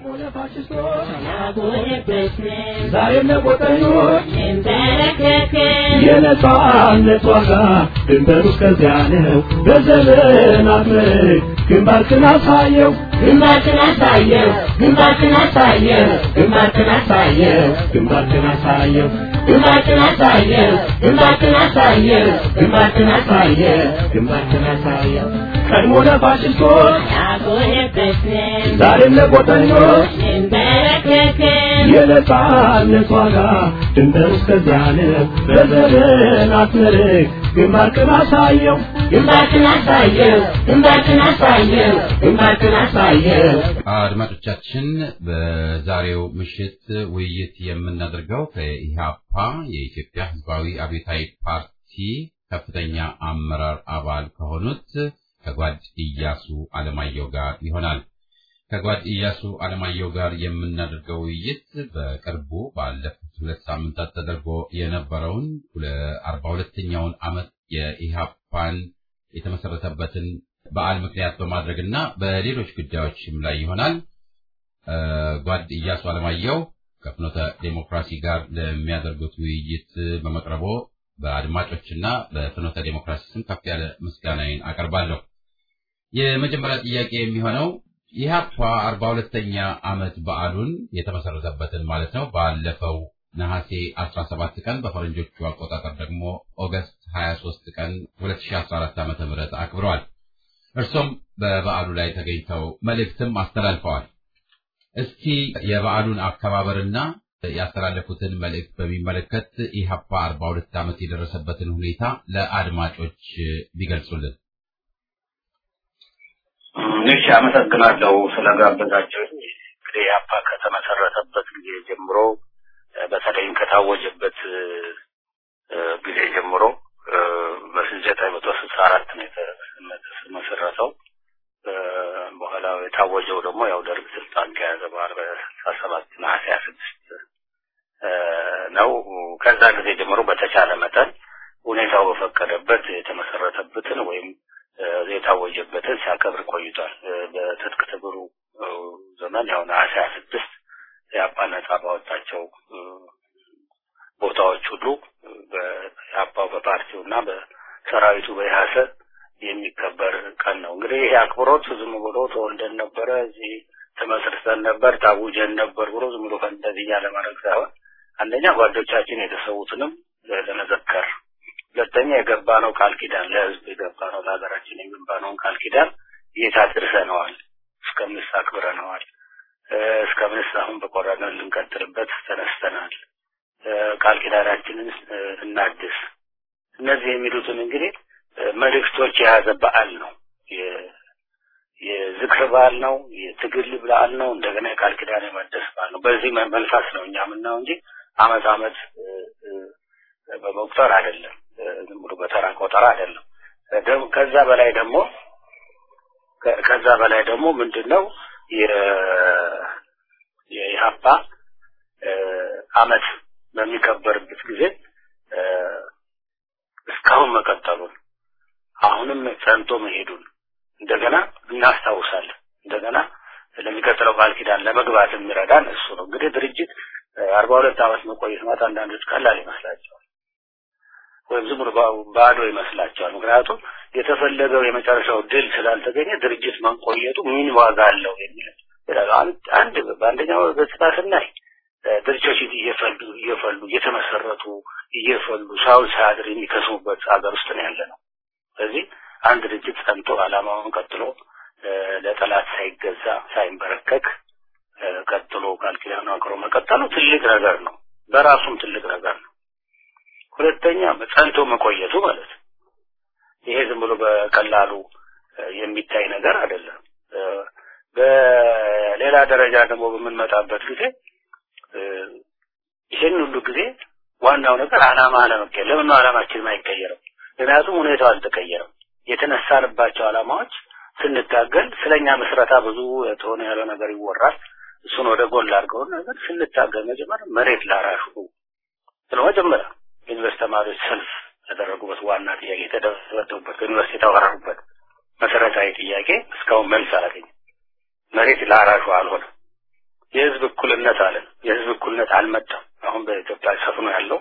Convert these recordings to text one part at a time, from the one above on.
ዛሬም ለቆጠኞች የነጻነት ዋጋ ድንበሩ እስከዚያ ነው። በዘመናት መልክ ግንባርክን አሳየው ግንባርክን አሳየው ግንባርክን አሳየው ግንባርክን አሳየው ግንባርክን አሳየው ግንባርክን አሳየው ግንባርክን አሳየው ግንባርክን አሳየው ግንባርክን አሳየው ቀድሞ ለፋሽስቶች ዛሬም ለቆጠኞች የነጻነት ዋጋ ድንበሩ እስከዚያ ነው። በዘመናት መልክ ግንባርክን አሳየው ግንባርክን አሳየው ግንባርክን አሳየው ግንባርክን አሳየው አድማጮቻችን በዛሬው ምሽት ውይይት የምናደርገው ከኢህአፓ የኢትዮጵያ ሕዝባዊ አብዮታዊ ፓርቲ ከፍተኛ አመራር አባል ከሆኑት ከጓድ ኢያሱ አለማየሁ ጋር ይሆናል። ከጓድ ኢያሱ አለማየሁ ጋር የምናደርገው ውይይት በቅርቡ ባለፉት ሁለት ሳምንታት ተደርጎ የነበረውን አርባ ሁለተኛውን ዓመት የኢህአፓን የተመሰረተበትን በዓል ምክንያት በማድረግና በሌሎች ጉዳዮችም ላይ ይሆናል። ጓድ ኢያሱ አለማየሁ ከፍኖተ ዴሞክራሲ ጋር ለሚያደርጉት ውይይት በመቅረቦ በአድማጮችና በፍኖተ ዴሞክራሲ ስም ከፍ ያለ ምስጋናዬን አቀርባለሁ። የመጀመሪያ ጥያቄ የሚሆነው ኢህአፓ አርባ ሁለተኛ ዓመት በዓሉን የተመሰረተበትን ማለት ነው ባለፈው ነሐሴ 17 ቀን በፈረንጆቹ አቆጣጠር ደግሞ ኦገስት 23 ቀን 2014 ዓ.ም አክብረዋል። እርሶም በበዓሉ ላይ ተገኝተው መልእክትም አስተላልፈዋል። እስቲ የበዓሉን አከባበርና ያስተላለፉትን መልእክት በሚመለከት ኢህአፓ 42 ዓመት የደረሰበትን ሁኔታ ለአድማጮች ቢገልጹልን። እሺ፣ አመሰግናለሁ ስለጋበዛቸው። እንግዲህ ኢህአፓ ከተመሰረተበት ጊዜ ጀምሮ በተለይም ከታወጀበት ጊዜ ጀምሮ በዘጠኝ መቶ ስልሳ አራት ነው የተመሰረተው። በኋላ የታወጀው ደግሞ ያው ደርግ ስልጣን ከያዘ በኋላ በስልሳ ሰባት ነሐሴ ሀያ ስድስት ነው። ከዛ ጊዜ ጀምሮ በተቻለ መጠን ሁኔታው በፈቀደበት የተመሰረተበትን ወይም የታወጀበትን ሲያከብር ቆይቷል። በትጥቅ ትግሉ ዘመን ያው ነሐሴ ሀያ ስድስት የአባ ነጻ ባወጣቸው ቦታዎች ሁሉ በአባው በፓርቲው እና በሰራዊቱ በኢህአሰ የሚከበር ቀን ነው። እንግዲህ ይሄ አክብሮት ዝም ብሎ ተወልደን ነበረ እዚህ ተመስርተን ነበር ታውጀን ነበር ብሎ ዝም ብሎ እንደዚህ እያለ ማድረግ ሳይሆን አንደኛ ጓዶቻችን የተሰዉትንም ለመዘከር፣ ሁለተኛ የገባ ነው ቃል ኪዳን ለህዝብ የገባ ነው ለሀገራችን የገባ ነውን ቃል ኪዳን የት አድርሰነዋል፣ እስከምንስ አክብረነዋል፣ እስከምንስ አሁን በቆረጠን ልንቀጥልበት ተነስተናል፣ ቃል ኪዳናችንን እናድስ። እነዚህ የሚሉትን እንግዲህ መልእክቶች የያዘ በዓል ነው። የዝክር በዓል ነው። የትግል በዓል ነው። እንደገና የቃል ኪዳን የመደስ በዓል ነው። በዚህ መንፈስ ነው እኛ የምናየው እንጂ አመት አመት በመቁጠር አይደለም። ዝም ብሎ በተራ ቆጠራ አይደለም። ከዛ በላይ ደግሞ ከዛ በላይ ደግሞ ምንድን ነው የኢህአፓ አመት በሚከበርበት ጊዜ እስካሁን መቀጠሉን አሁንም ጸንቶ መሄዱን እንደገና እናስታውሳለን። እንደገና ለሚቀጥለው ቃል ኪዳን ለመግባት የሚረዳን እሱ ነው። እንግዲህ ድርጅት አርባ ሁለት ዓመት መቆየት ማለት አንዳንዶች ቀላል ይመስላቸዋል ወይም ዝም ብሎ ባዶ ይመስላቸዋል። ምክንያቱም የተፈለገው የመጨረሻው ድል ስላልተገኘ ድርጅት መቆየቱ ምን ዋጋ አለው የሚል አንድ በአንደኛው ገጽታ ስናይ ድርጅቶች እየፈሉ እየፈሉ እየተመሰረቱ እየፈሉ ሳውል ሳያድር የሚከስሙበት ሀገር ውስጥ ነው ያለ ነው። ስለዚህ አንድ ድርጅት ጸንቶ ዓላማውን ቀጥሎ ለጠላት ሳይገዛ ሳይንበረከክ ቀጥሎ ቃል ኪዳኑ አክብሮ መቀጠሉ ትልቅ ነገር ነው። በራሱም ትልቅ ነገር ነው። ሁለተኛ ጸንቶ መቆየቱ ማለት ነው። ይሄ ዝም ብሎ በቀላሉ የሚታይ ነገር አይደለም። በሌላ ደረጃ ደግሞ በምንመጣበት ጊዜ ይህን ሁሉ ጊዜ ዋናው ነገር ዓላማ አለመቀየር። ለምን ነው ዓላማችን አይቀየርም? ምክንያቱም ሁኔታው አልተቀየረም። የተነሳንባቸው ዓላማዎች ስንታገል ስለኛ ምስረታ ብዙ የተሆነ ያለ ነገር ይወራል። እሱን ወደ ጎን ላድርገውን ነገር ስንታገል መጀመሪያ መሬት ላራሹ ስለ መጀመሪያ ዩኒቨርስቲ ተማሪዎች ሰልፍ ያደረጉበት ዋና ጥያቄ የተደበደቡበት ከዩኒቨርስቲ የተባረሩበት መሰረታዊ ጥያቄ እስካሁን መልስ አላገኘም። መሬት ላራሹ አልሆነም። የህዝብ እኩልነት አለን። የህዝብ እኩልነት አልመጣም። አሁን በኢትዮጵያ ሰፍኖ ያለው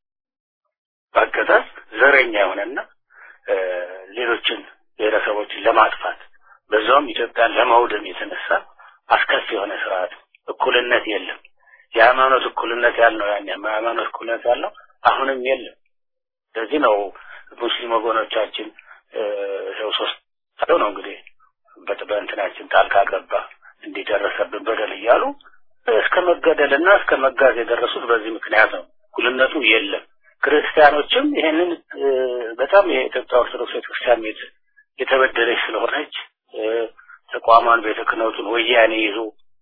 አገዛዝ ዘረኛ የሆነና ሌሎችን ብሔረሰቦችን ለማጥፋት በዛውም ኢትዮጵያን ለማውደም የተነሳ አስከፊ የሆነ ስርዓት እኩልነት የለም። የሃይማኖት እኩልነት ያልነው ያን የሃይማኖት እኩልነት ያልነው አሁንም የለም። ለዚህ ነው ሙስሊም ወገኖቻችን ሰው ሶስት ነው እንግዲህ በእንትናችን ጣልቃ ገባ እንዲደረሰብን በደል እያሉ እስከ መገደልና እስከ መጋዝ የደረሱት በዚህ ምክንያት ነው። እኩልነቱ የለም። ክርስቲያኖችም ይሄንን በጣም የኢትዮጵያ ኦርቶዶክስ ቤተክርስቲያን ቤት የተበደለች ስለሆነች ተቋሟን ቤተ ክህነቱን ወያኔ ይዞ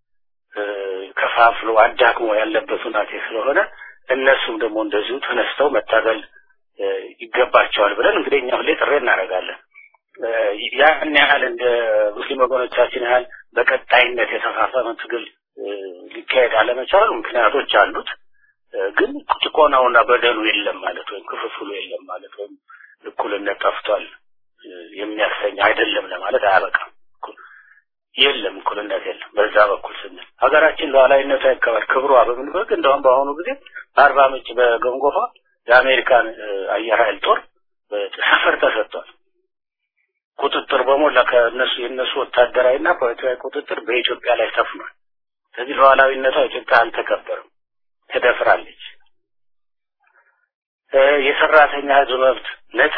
ከፋፍሎ አዳክሞ ያለበት ሁናቴ ስለሆነ እነሱም ደግሞ እንደዚሁ ተነስተው መታገል ይገባቸዋል ብለን እንግዲህ እኛ ሁሌ ጥሪ እናደርጋለን። ያን ያህል እንደ ሙስሊም ወገኖቻችን ያህል በቀጣይነት የተፋፈመ ትግል ሊካሄድ አለመቻሉ ምክንያቶች አሉት። ግን ጭቆናውና በደሉ የለም ማለት ወይም ክፍፍሉ የለም ማለት ወይም እኩልነት ጠፍቷል የሚያሰኝ አይደለም ለማለት አያበቃም። የለም እኩልነት የለም። በዛ በኩል ስንል ሀገራችን ሉዓላዊነቷ ይከበር ክብሯ በምንበግ እንደውም በአሁኑ ጊዜ በአርባ ምንጭ በገንጎፋ የአሜሪካን አየር ኃይል ጦር ሰፈር ተሰጥቷል። ቁጥጥር በሞላ ከእነሱ የእነሱ ወታደራዊና ፖለቲካዊ ቁጥጥር በኢትዮጵያ ላይ ሰፍኗል። ስለዚህ ሉዓላዊነቷ ኢትዮጵያ አልተከበረም፣ ተደፍራለች። የሰራተኛ ህዝብ መብት ነፃ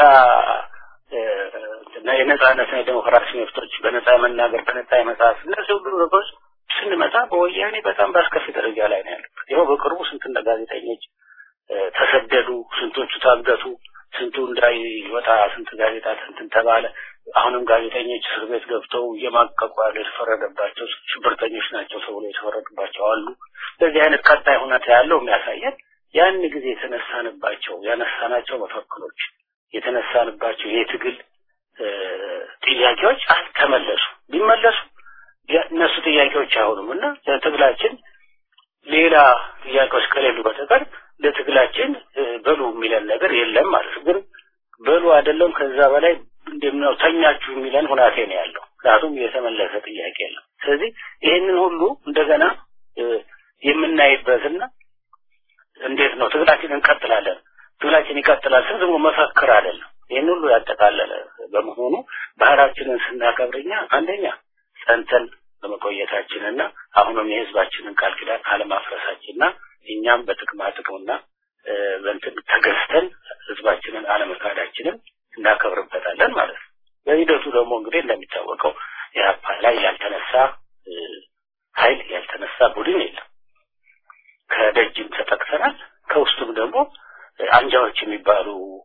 የነጻነትና የዴሞክራሲ መብቶች በነጻ የመናገር በነጻ የመጻፍ እነዚህ ሁሉ ነገሮች ስንመጣ በወያኔ በጣም በአስከፊ ደረጃ ላይ ነው ያሉት። ይኸው በቅርቡ ስንት እንደ ጋዜጠኞች ተሰደዱ፣ ስንቶቹ ታገቱ፣ ስንቱ እንዳይወጣ ስንት ጋዜጣ እንትን ተባለ። አሁንም ጋዜጠኞች እስር ቤት ገብተው እየማቀቁ ያሉ የተፈረደባቸው ሽብርተኞች ናቸው ተብሎ የተፈረዱባቸው አሉ። በዚህ አይነት ቀጣይ ሁኔታ ያለው የሚያሳየን ያን ጊዜ የተነሳንባቸው ያነሳናቸው መፈክሮች የተነሳንባቸው የትግል ጥያቄዎች አልተመለሱ። ቢመለሱ እነሱ ጥያቄዎች አይሆኑም እና ለትግላችን ሌላ ጥያቄዎች ከሌሉ በተቀር ለትግላችን በሉ የሚለን ነገር የለም ማለት ነው። ግን በሉ አይደለም ከዛ በላይ እንደምነው ተኛችሁ የሚለን ሁናቴ ነው ያለው። ምክንያቱም የተመለሰ ጥያቄ የለም። ስለዚህ ይህንን ሁሉ እንደገና የምናይበትና እንዴት ነው ትግላችን እንቀጥላለን ትግላችን ይቀጥላል ስል ዝም መፈክር አይደለም። ይህን ሁሉ ያጠቃለለ በመሆኑ ባህላችንን ስናከብርኛ አንደኛ ጸንተን በመቆየታችንና አሁንም የህዝባችንን ቃል ኪዳን አለማፍረሳችንና እኛም በጥቅማ ጥቅምና በንትን ተገዝተን ህዝባችንን አለመካዳችንን እናከብርበታለን ማለት ነው። በሂደቱ ደግሞ እንግዲህ እንደሚታወቀው የአፓ ላይ ያልተነሳ ኃይል ያልተነሳ ቡድን የለም። ከደጅም ተጠቅሰናል። ከውስጡም ደግሞ አንጃዎች የሚባሉ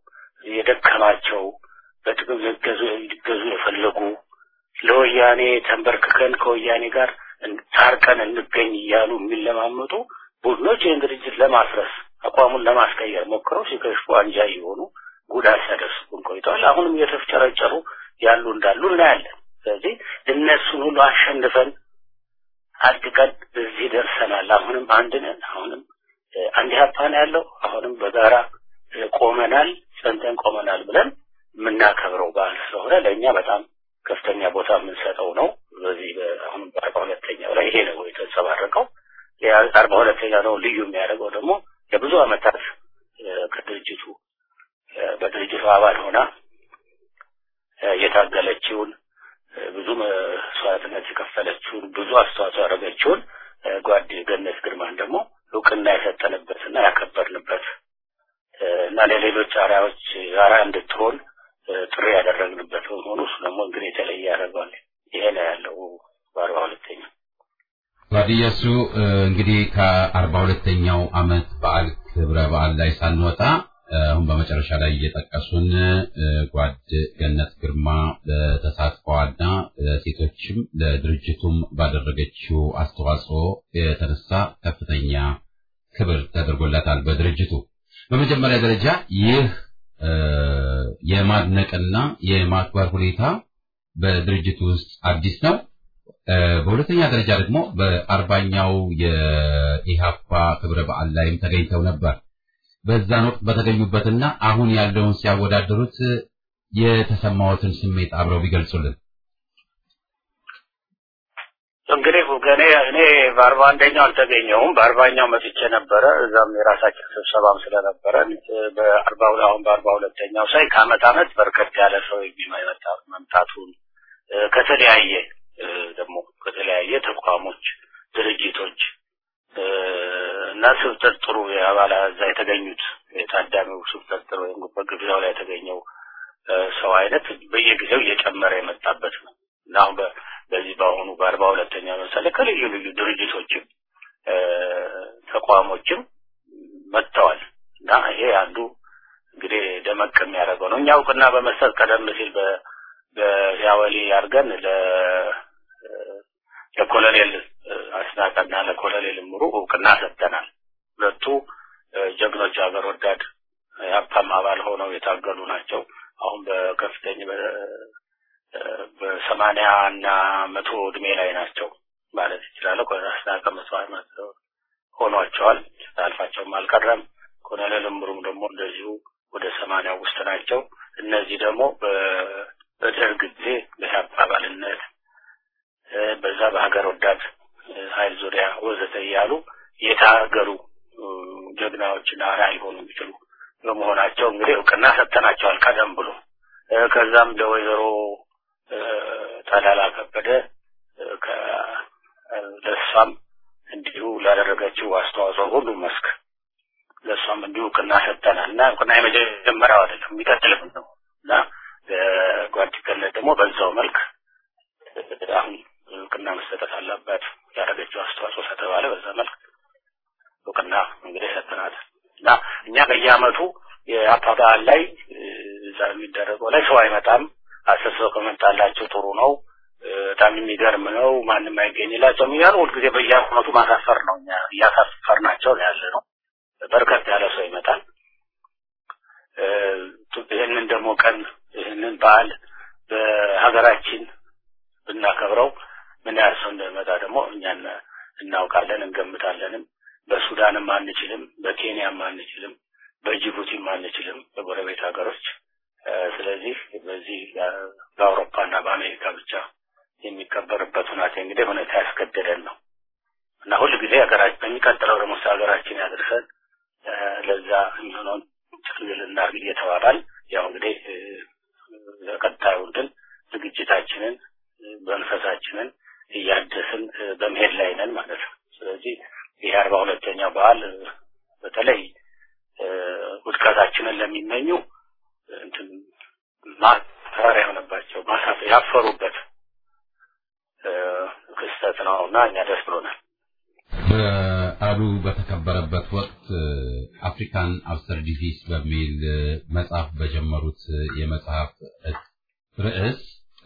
የደከማቸው በጥቅም ሊገዙ ሊገዙ የፈለጉ ለወያኔ ተንበርክከን ከወያኔ ጋር ታርቀን እንገኝ እያሉ የሚለማመጡ ቡድኖች ይህን ድርጅት ለማፍረስ አቋሙን ለማስቀየር ሞክረው ሲከሽፉ አንጃ የሆኑ ጉዳት ሲያደርሱብን ቆይተዋል። አሁንም እየተፍጨረጨሩ ያሉ እንዳሉ እናያለን። ስለዚህ እነሱን ሁሉ አሸንፈን አድቀን እዚህ ደርሰናል። አሁንም አንድ ነን። አሁንም አንድ ሀፓ ነው ያለው። አሁንም በጋራ ቆመናል፣ ጸንተን ቆመናል ብለን የምናከብረው በዓል ስለሆነ ለእኛ በጣም ከፍተኛ ቦታ የምንሰጠው ነው። በዚህ አሁንም በአርባ ሁለተኛው ላይ ይሄ ነው የተንጸባረቀው። አርባ ሁለተኛ ነው ልዩ የሚያደርገው ደግሞ ለብዙ ዓመታት ከድርጅቱ በድርጅቱ አባል ሆና የታገለችውን ብዙ መስዋዕትነት የከፈለችውን ብዙ አስተዋጽኦ ያደረገችውን ጓድ ገነት ግርማን ደግሞ እውቅና የሰጠንበትና ያከበርንበት እና ለሌሎች አርአያዎች አርአያ እንድትሆን ጥሪ ያደረግንበት በመሆኑ እሱ ደግሞ እንግዲህ የተለየ ያደርገዋል። ይሄ ነው ያለው በአርባ ሁለተኛ ጓድየሱ እንግዲህ ከአርባ ሁለተኛው አመት በዓል ክብረ በዓል ላይ ሳንወጣ አሁን በመጨረሻ ላይ እየጠቀሱን ጓድ ገነት ግርማ ለተሳትፏና ሴቶችም ለድርጅቱም ባደረገችው አስተዋጽኦ የተነሳ ከፍተኛ ክብር ተደርጎላታል በድርጅቱ። በመጀመሪያ ደረጃ ይህ የማድነቅና የማክበር ሁኔታ በድርጅቱ ውስጥ አዲስ ነው። በሁለተኛ ደረጃ ደግሞ በአርባኛው የኢሃፓ ክብረ በዓል ላይም ተገኝተው ነበር። በዛን ወቅት በተገኙበትና አሁን ያለውን ሲያወዳደሩት የተሰማዎትን ስሜት አብረው ቢገልጹልን። እንግዲህ እኔ እኔ በአርባ አንደኛው አልተገኘሁም። በአርባኛው መጥቼ ነበረ። እዛም የራሳችን ስብሰባም ስለነበረን በአርባ አሁን በአርባ ሁለተኛው ሳይ ከአመት አመት በርከት ያለ ሰው የሚመጣ መምጣቱን ከተለያየ ደግሞ ከተለያየ ተቋሞች፣ ድርጅቶች እና ስብጥር ጥሩ የአባላ እዛ የተገኙት የታዳሚው ስብጥር ጥሩ ወይም በግብዣው ላይ የተገኘው ሰው አይነት በየጊዜው እየጨመረ የመጣበት ነው እና አሁን በዚህ በአሁኑ በአርባ ሁለተኛ ለምሳሌ ከልዩ ልዩ ድርጅቶችም ተቋሞችም መጥተዋል እና ይሄ አንዱ እንግዲህ ደመቅ የሚያደርገው ነው። እኛ እውቅና በመስጠት ቀደም ሲል በያወሊ አድርገን ለኮሎኔል አስናቀና ለኮሎኔል ምሩ እውቅና ሰጥተናል። ሁለቱ ጀግኖች ሀገር ወዳድ የሀብታም አባል ሆነው የታገሉ ናቸው። አሁን በከፍተኛ በሰማንያ እና መቶ እድሜ ላይ ናቸው ማለት ይችላል። አስናቀ መስዋዕት ሆኗቸዋል። አልፋቸውም አልቀረም። ኮሎኔል እምሩም ደግሞ እንደዚሁ ወደ ሰማንያ ውስጥ ናቸው። እነዚህ ደግሞ በደርግ ጊዜ በኢህአፓ አባልነት በዛ በሀገር ወዳድ ኃይል ዙሪያ ወዘተ እያሉ የታገሩ ጀግናዎችና አርአያ ሊሆኑ የሚችሉ በመሆናቸው እንግዲህ እውቅና ሰጥተናቸዋል ቀደም ብሎ ከዛም ለወይዘሮ ጠላላ ከበደ ለእሷም እንዲሁ ላደረገችው አስተዋጽኦ ሁሉ መስክ ለእሷም እንዲሁ እውቅና ሰጥተናል እና እውቅና የመጀመሪያው አይደለም የሚቀጥልም ነው እና ጓድገነት ደግሞ በዛው መልክ አሁን እውቅና መሰጠት አለባት ያደረገችው አስተዋጽኦ ስለተባለ በዛ መልክ እውቅና እንግዲህ ሰጥተናል እና እኛ በየአመቱ የአፓ በዓል ላይ እዛ የሚደረገው ላይ ሰው አይመጣም። አስር ሰው ከመጣላቸው ጥሩ ነው፣ በጣም የሚገርም ነው፣ ማንም አይገኝላቸውም እያሉ ሁልጊዜ በየአመቱ ማሳፈር ነው። እኛ እያሳፈርናቸው ነው ያለ ነው። በርከት ያለ ሰው ይመጣል። ይህንን ደግሞ ቀን ይህንን በዓል በሀገራችን ብናከብረው ምን ያህል ሰው እንደሚመጣ ደግሞ እኛ እናውቃለን፣ እንገምታለንም። በሱዳንም አንችልም፣ በኬንያም አንችልም፣ በጅቡቲም አንችልም፣ በጎረቤት ሀገሮች። ስለዚህ በዚህ በአውሮፓና በአሜሪካ ብቻ የሚከበርበት ሁናቴ እንግዲህ ሁኔታ ያስገደደን ነው እና ሁል ጊዜ ሀገራችን በሚቀጥለው ደግሞ ሀገራችን ያደርሰን ለዛ የሚሆነውን ትግል እናድርግ እየተባባል ያው እንግዲህ ቀጣዩ እንትን ዝግጅታችንን መንፈሳችንን እያደስን በመሄድ ላይ ነን ማለት ነው። ስለዚህ ይህ አርባ ሁለተኛው በዓል በተለይ ውድቀታችንን ለሚመኙ እንትን ማፈሪያ የሆነባቸው ማሳፍ ያፈሩበት ክስተት ነው እና እኛ ደስ ብሎናል። በዓሉ በተከበረበት ወቅት አፍሪካን አብሰርዲቲስ በሚል መጽሐፍ በጀመሩት የመጽሐፍ ርዕስ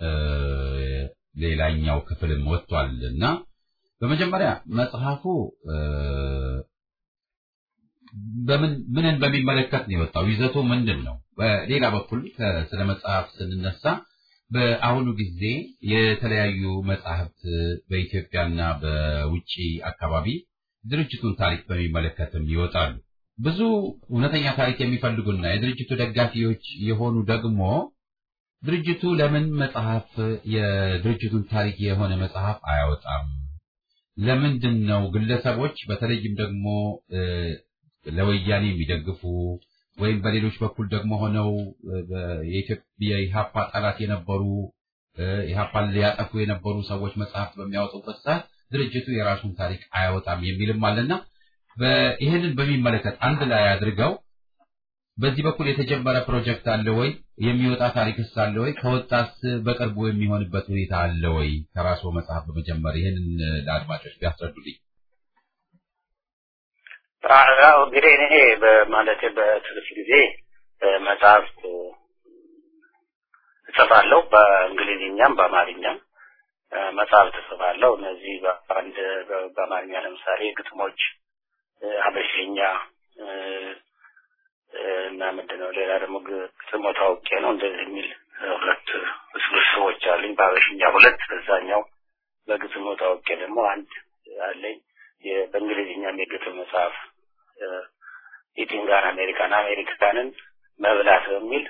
ሌላኛው ክፍልም ወጥቷል እና በመጀመሪያ መጽሐፉ በምን ምንን በሚመለከት ነው የወጣው? ይዘቱ ምንድን ነው? በሌላ በኩል ስለ መጽሐፍ ስንነሳ በአሁኑ ጊዜ የተለያዩ መጽሐፍት በኢትዮጵያና በውጭ አካባቢ ድርጅቱን ታሪክ በሚመለከትም ይወጣሉ። ብዙ እውነተኛ ታሪክ የሚፈልጉና የድርጅቱ ደጋፊዎች የሆኑ ደግሞ ድርጅቱ ለምን መጽሐፍ የድርጅቱን ታሪክ የሆነ መጽሐፍ አያወጣም? ለምንድን ነው ግለሰቦች በተለይም ደግሞ ለወያኔ የሚደግፉ ወይም በሌሎች በኩል ደግሞ ሆነው የኢትዮጵያ የኢሃፓ ጠላት የነበሩ ኢሃፓን ሊያጠፉ የነበሩ ሰዎች መጽሐፍት በሚያወጡበት ሰዓት ድርጅቱ የራሱን ታሪክ አያወጣም የሚልም አለና ይህንን በሚመለከት አንድ ላይ አድርገው በዚህ በኩል የተጀመረ ፕሮጀክት አለ ወይ? የሚወጣ ታሪክስ አለ ወይ? ከወጣስ በቅርቡ የሚሆንበት ሁኔታ አለ ወይ? ከራስዎ መጽሐፍ በመጀመር ይህንን ለአድማጮች ቢያስረዱልኝ። እንግዲህ እኔ በማለቴ በትርፍ ጊዜ መጽሐፍት እጽፋለሁ። በእንግሊዝኛም በአማርኛም መጽሐፍት እጽፋለሁ። እነዚህ በአንድ በአማርኛ ለምሳሌ ግጥሞች፣ ሀበሽኛ እና ምንድነው ሌላ ደግሞ ግጥሞ ታውቄ ነው እንደዚህ የሚል ሁለት ስብስቦች አሉኝ። በሀበሽኛ ሁለት፣ በዛኛው በግጥሞ ታውቄ ደግሞ አንድ አለኝ። በእንግሊዝኛም የግጥም መጽሐፍ ኢቲንጋን አሜሪካን አሜሪካንን መብላት በሚል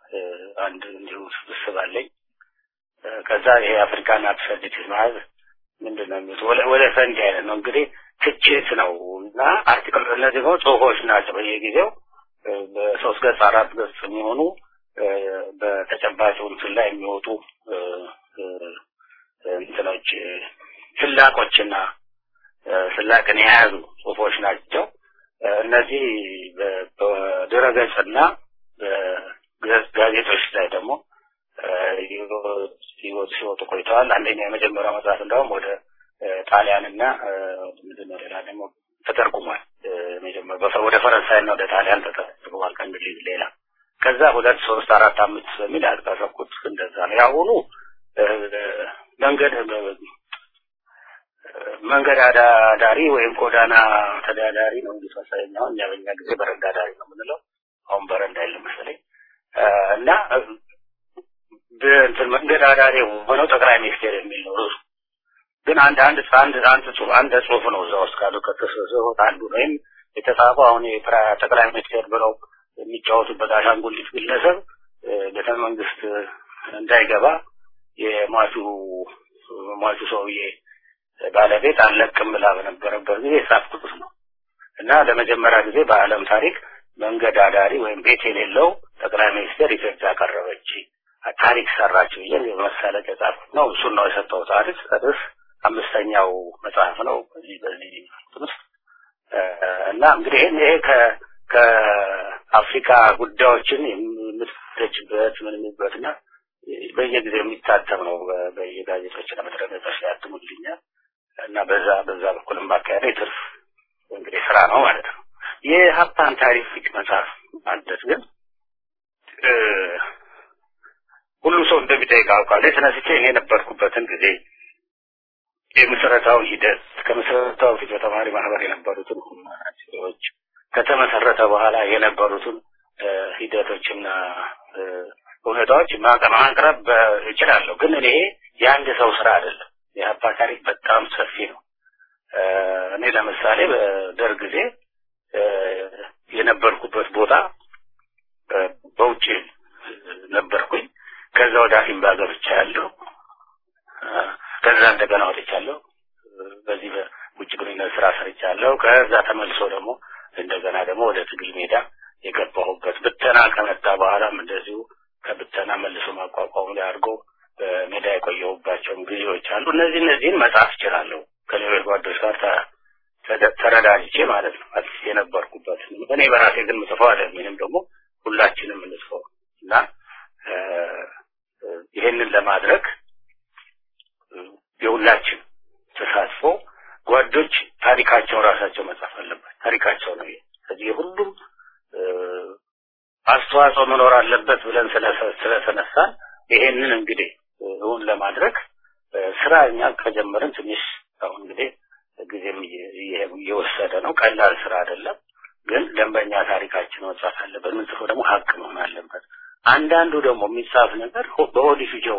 አንድ እንዲሁ ስብስብ አለኝ። ከዛ ይሄ አፍሪካን አብሰርዲቲስ ማለት ምንድን ነው የሚሉት ወለ ወለ ፈንጂ አይነት ነው እንግዲህ ትችት ነው እና አርቲክል እነዚህ ደግሞ ጽሁፎች ናቸው በየጊዜው እ፣ በሶስት ገጽ አራት ገጽ የሚሆኑ እ፣ በተጨባጭ እንትን ላይ የሚወጡ እ፣ እ፣ እንትኖች እ፣ ስላቆችና እ፣ ስላቅን የያዙ ጽሁፎች ናቸው። እ፣ እነዚህ በ- በድረገጽና በገጽ ጋዜጦች ላይ ደግሞ እ፣ ሲወጡ ሲወጡ ቆይተዋል። አንደኛ የመጀመሪያው መጽሐፍ እንደውም ወደ እ፣ ጣሊያንና እ፣ ምንድን ነው ሌላ ደግሞ ተተርጉሟል። እ፣ መጀመሪያ በፈ- ወደ ፈረንሳይና ወደ ጣሊያን ተተርጉሟል ከእንግሊዝ ሌላ። ከዛ ሁለት ሶስት አራት አምስት በሚል ያቀረብኩት እንደዛ ነው። ያሁኑ እ፣ መንገድ መንገድ አዳዳሪ ወይም ጎዳና ተዳዳሪ ነው እንግዲህ መሰለኝ። አሁን እኛ በእኛ ጊዜ በረንዳ ዳሪ ነው የምንለው። አሁን በረንዳ የለም መሰለኝ እ፣ እና እ፣ በእንትን መንገድ አዳሪ ሆነው ጠቅላይ ሚኒስቴር የሚል ነው ርዕሱ። ግን አንድ አንድ አንድ አንድ ጽሁፍ አንድ ጽሁፍ ነው እዛ ውስጥ ካሉ ከተሰሰሁት አንዱ ነው። ወይም የተጻፈው አሁን የፕራ- ጠቅላይ ሚኒስቴር ብለው የሚጫወቱበት አሻንጉሊት ግለሰብ እ፣ ቤተ መንግስት እንዳይገባ የሟቹ ሟቹ ሰውዬ ባለቤት አልለቅም ብላ በነበረበት ጊዜ የጻፍኩት ነው እና ለመጀመሪያ ጊዜ በዓለም ታሪክ መንገድ አዳሪ ወይም ቤት የሌለው ጠቅላይ ሚኒስቴር ኢትዮጵያ ቀረበች ታሪክ ሰራች ብዬ በመሳለቅ የጻፍኩት ነው። እሱን ነው የሰጠሁት አዲስ ርዕስ አምስተኛው መጽሐፍ ነው በዚህ በዚህ እንትን ውስጥ እ፣ እና እንግዲህ ይሄን ይሄ ከ ከአፍሪካ ጉዳዮችን የምትፈተችበት ምን የሚበት እና በየጊዜው የሚታተም ነው በ- በየጋዜጦችና በድረገጾች ላይ ያትሙልኛል እና በዛ በዛ በኩልም ባካሄደ የትርፍ እንግዲህ ስራ ነው ማለት ነው። የሀብታን ታሪክ መጽሐፍ ማለት ግን እ፣ ሁሉ ሰው እንደሚጠይቅ አውቃለሁ። የተነስቼ እኔ የነበርኩበትን ጊዜ የመሰረታውን ሂደት ከመሰረታው ፊት በተማሪ ማህበር የነበሩትን ሁኔታዎች ከተመሰረተ በኋላ የነበሩትን እ፣ ሂደቶችና እ፣ ሁኔታዎች ማቅ- ማቅረብ በ- እችላለሁ። ግን እኔ የአንድ ሰው ስራ አይደለም። የሀፓ ታሪክ በጣም ሰፊ ነው። እ፣ እኔ ለምሳሌ በደርግ ጊዜ እ፣ የነበርኩበት ቦታ እ፣ በውጭ ነበርኩኝ። ከዛ ወደ አሲምባ ገብቻለሁ። እ፣ ከዛ እንደገና ወጥቻለሁ። እ፣ በዚህ በውጭ ግንኙነት ስራ ሰርቻለሁ። ከዛ ተመልሶ ደግሞ እንደገና ደግሞ ወደ ትግል ሜዳ የገባሁበት ብተና ከመጣ በኋላም እንደዚሁ ከብተና መልሶ ማቋቋሙ ላይ አድርጎ በሜዳ የቆየሁባቸውን ጊዜዎች አሉ። እነዚህ እነዚህን መጻፍ እችላለሁ ከሌሎች ጓዶች ጋር ተ- ተደ- ተረዳጅቼ ማለት ነው። አዲስ የነበርኩበት እኔ በራሴ ግን ምጽፈው አይደለም። ይህንም ደግሞ ሁላችንም እንጽፈው እና እ፣ እ፣ ይሄንን ለማድረግ እ፣ የሁላችን ተሳትፎ ጓዶች ታሪካቸውን ራሳቸው መጻፍ አለባቸው። ታሪካቸው ነው ይሄ። ስለዚህ የሁሉም እ፣ አስተዋጽኦ መኖር አለበት ብለን ስለሰ- ስለተነሳን ይሄንን እንግዲህ እ፣ እውን ለማድረግ እ፣ ስራ እኛ ከጀመርን ትንሽ አሁን እንግዲህ ጊዜም እየ- እየ- እየወሰደ ነው። ቀላል ስራ አይደለም። ግን ደንበኛ ታሪካችን መጻፍ አለበት። ምንጽፈው ደግሞ ሀቅ መሆን አለበት። አንዳንዱ ደግሞ የሚጻፍ ነገር ሆ- በሆድ ፍጆው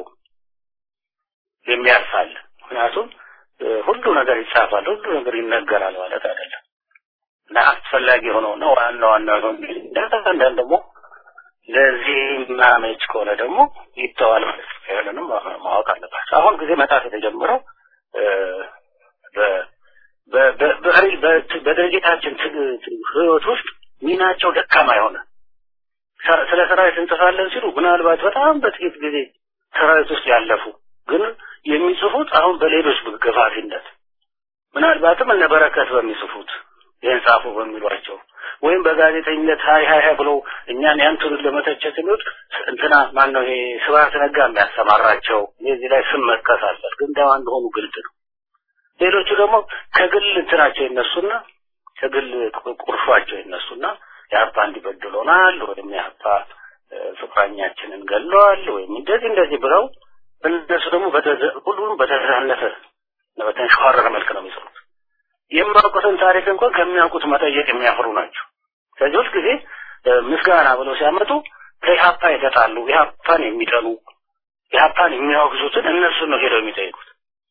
የሚያልፋል። ምክንያቱም እ፣ ሁሉ ነገር ይጻፋል፣ ሁሉ ነገር ይነገራል ማለት አይደለም እና አስፈላጊ የሆነው ነው ዋና ዋና ነው። አንዳንድ ደግሞ ለዚህ ማመች ከሆነ ደግሞ ይተዋል ማለት ነው። ይህንንም ማወቅ አለባቸው። አሁን ጊዜ መጣት የተጀመረው እ፣ በ- በ- በ- በ- በ- በድርጅታችን ትግ- ትግ- ህይወት ውስጥ ሚናቸው ደካማ የሆነ ሰ- ስለ ሰራዊት እንጽፋለን ሲሉ ምናልባት በጣም በጥቂት ጊዜ ሰራዊት ውስጥ ያለፉ ግን የሚጽፉት አሁን በሌሎች ገፋፊነት ምናልባትም እነ በረከት በሚጽፉት ይህን ጻፉ በሚሏቸው ወይም በጋዜጠኝነት ሀይ ሀይ ሀይ ብለው እኛን ያን ትውልድ ለመተቸት የሚወጥ እንትና ማን ነው ይሄ ስብሐት ነጋ የሚያሰማራቸው እኔ እዚህ ላይ ስም መጥቀስ አለበት ግን ደማ እንደሆኑ ግልጽ ነው። ሌሎቹ ደግሞ ከግል እንትናቸው ይነሱና ከግል ቁ- ቁርሿቸው ይነሱና የሀፓ እንዲበድሎናል ወይም የሀፓ እ፣ ፍቅረኛችንን ገለዋል ወይም እንደዚህ እንደዚህ ብለው እነሱ ደግሞ በተዘ- ሁሉም በተዛነፈ በተንሸዋረረ መልክ ነው የሚጽፉት። የማያውቁትን ታሪክ እንኳን ከሚያውቁት መጠየቅ የሚያፍሩ ናቸው። ስለዚህ ሁል ጊዜ ምስጋና ብለው ሲያመጡ ከኢህአፓ የተጣሉ ኢህአፓን የሚጠሉ ኢህአፓን የሚያወግዙትን እነሱን ነው ሄደው የሚጠይቁት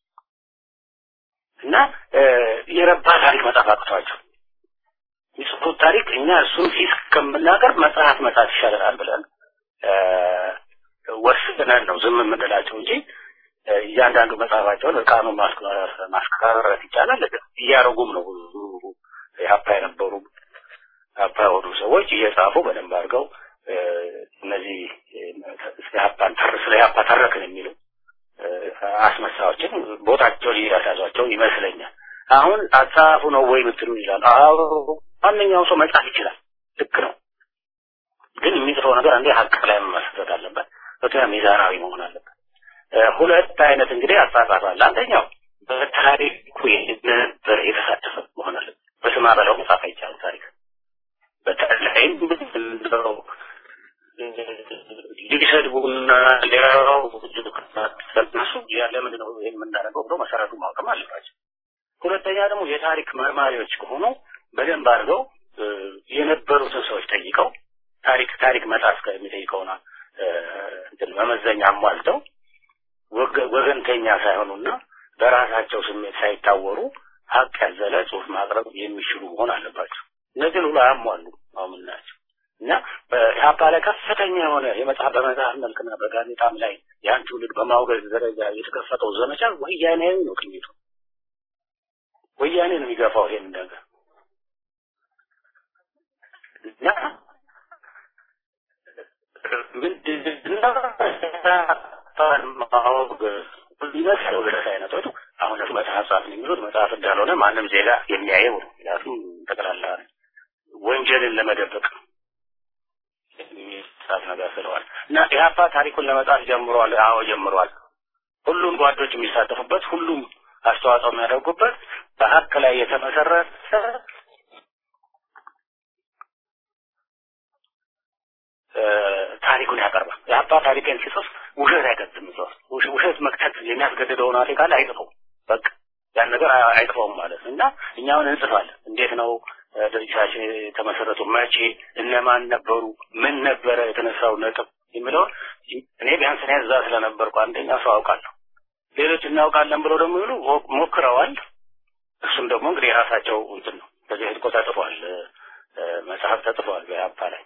እና እ፣ የረባ ታሪክ መጻፍ አቅቷቸው የሚጽፉት ታሪክ እኛ እሱን ፊት ከምናቀርብ መጽሐፍ መጻፍ ይሻለናል ብለን እ፣ ወስነን ነው ዝም የምንላቸው እንጂ እያንዳንዱ መጽሐፋቸውን እርቃኑን ማስቀረት ይቻላል። እያደረጉም ነው። ብዙ የሀፓ የነበሩ ሀፓ የሆኑ ሰዎች እየጻፉ በደንብ አድርገው እነዚህ ሀፓን ስለ ሀፓ ተረክን የሚሉ አስመሳዮችን ቦታቸውን እያሳዟቸው ይመስለኛል። አሁን አጻፉ ነው ወይ ምትሉ ይላል። አዎ ማንኛውም ሰው መጻፍ ይችላል። ልክ ነው። ግን የሚጽፈው ነገር አንዴ ሀቅ ላይ መመስረት አለበት። ሁለተኛ ሚዛናዊ መሆን አለበት። ሁለት አይነት እንግዲህ አጻጻፍ አለ። አንደኛው በታሪኩ የነበር የተሳተፈ መሆን አለበት። በስማ በለው መጻፍ አይቻልም። ታሪክ በተለይም እንደው ሊሰድቡና ሊያው እነሱ ያለ ምንድን ነው ይህን የምናደርገው ብሎ መሰረቱ ማወቅም አለባቸው። ሁለተኛ ደግሞ የታሪክ መርማሪዎች ከሆኑ በደንብ አድርገው የነበሩትን ሰዎች ጠይቀው ታሪክ ታሪክ መጣፍ ከሚጠይቀውና እንትን መመዘኛ አሟልተው ወገንተኛ ሳይሆኑና በራሳቸው ስሜት ሳይታወሩ ሀቅ ያዘለ ጽሁፍ ማቅረብ የሚችሉ መሆን አለባቸው። እነዚህን ሁሉ አያሟሉ አሁን የምናያቸው እና በኢህአፓ ላይ ከፍተኛ የሆነ የመጽሐፍ በመጽሐፍ መልክና በጋዜጣም ላይ ያን ትውልድ በማውገዝ ደረጃ የተከፈተው ዘመቻ ወያኔያዊ ነው። ቅኝቱ ወያኔ ነው የሚገፋው ይሄን ነገር እና ምንድነው ማወገዝ ይመስለው ድረስ አይነቶቹ አሁን መጽሐፍ ጻፍን የሚሉት መጽሐፍ እንዳልሆነ ማንም ዜጋ የሚያየው ነው። ምክንያቱም ጠቅላላ ወንጀልን ለመደበቅ የሚጻፍ ነገር ስለዋል እና ኢህአፓ ታሪኩን ለመጻፍ ጀምሯል። አዎ ጀምሯል። ሁሉም ጓዶች የሚሳተፉበት፣ ሁሉም አስተዋጽኦ የሚያደርጉበት በሀቅ ላይ የተመሰረተ ታሪኩን ያቀርባል። የአባ ታሪክን ሲጽፍ ውሸት አይከትም። ጽፍ ውሸት መክተት የሚያስገድደውን አፌ ካለ አይጽፈው በቃ ያን ነገር አይጽፈውም ማለት ነው እና እኛውን እንጽፋለን። እንዴት ነው ድርጅታችን የተመሰረቱ፣ መቼ፣ እነማን ነበሩ፣ ምን ነበረ የተነሳው ነጥብ የሚለውን እኔ ቢያንስ እኔ እዛ ስለነበርኩ አንደኛ ሰው አውቃለሁ። ሌሎች እናውቃለን ብለው ደግሞ ይሉ ሞክረዋል። እሱም ደግሞ እንግዲህ የራሳቸው እንትን ነው። በዚህ እኮ ተጽፏል፣ መጽሐፍ ተጽፏል በአባ ላይ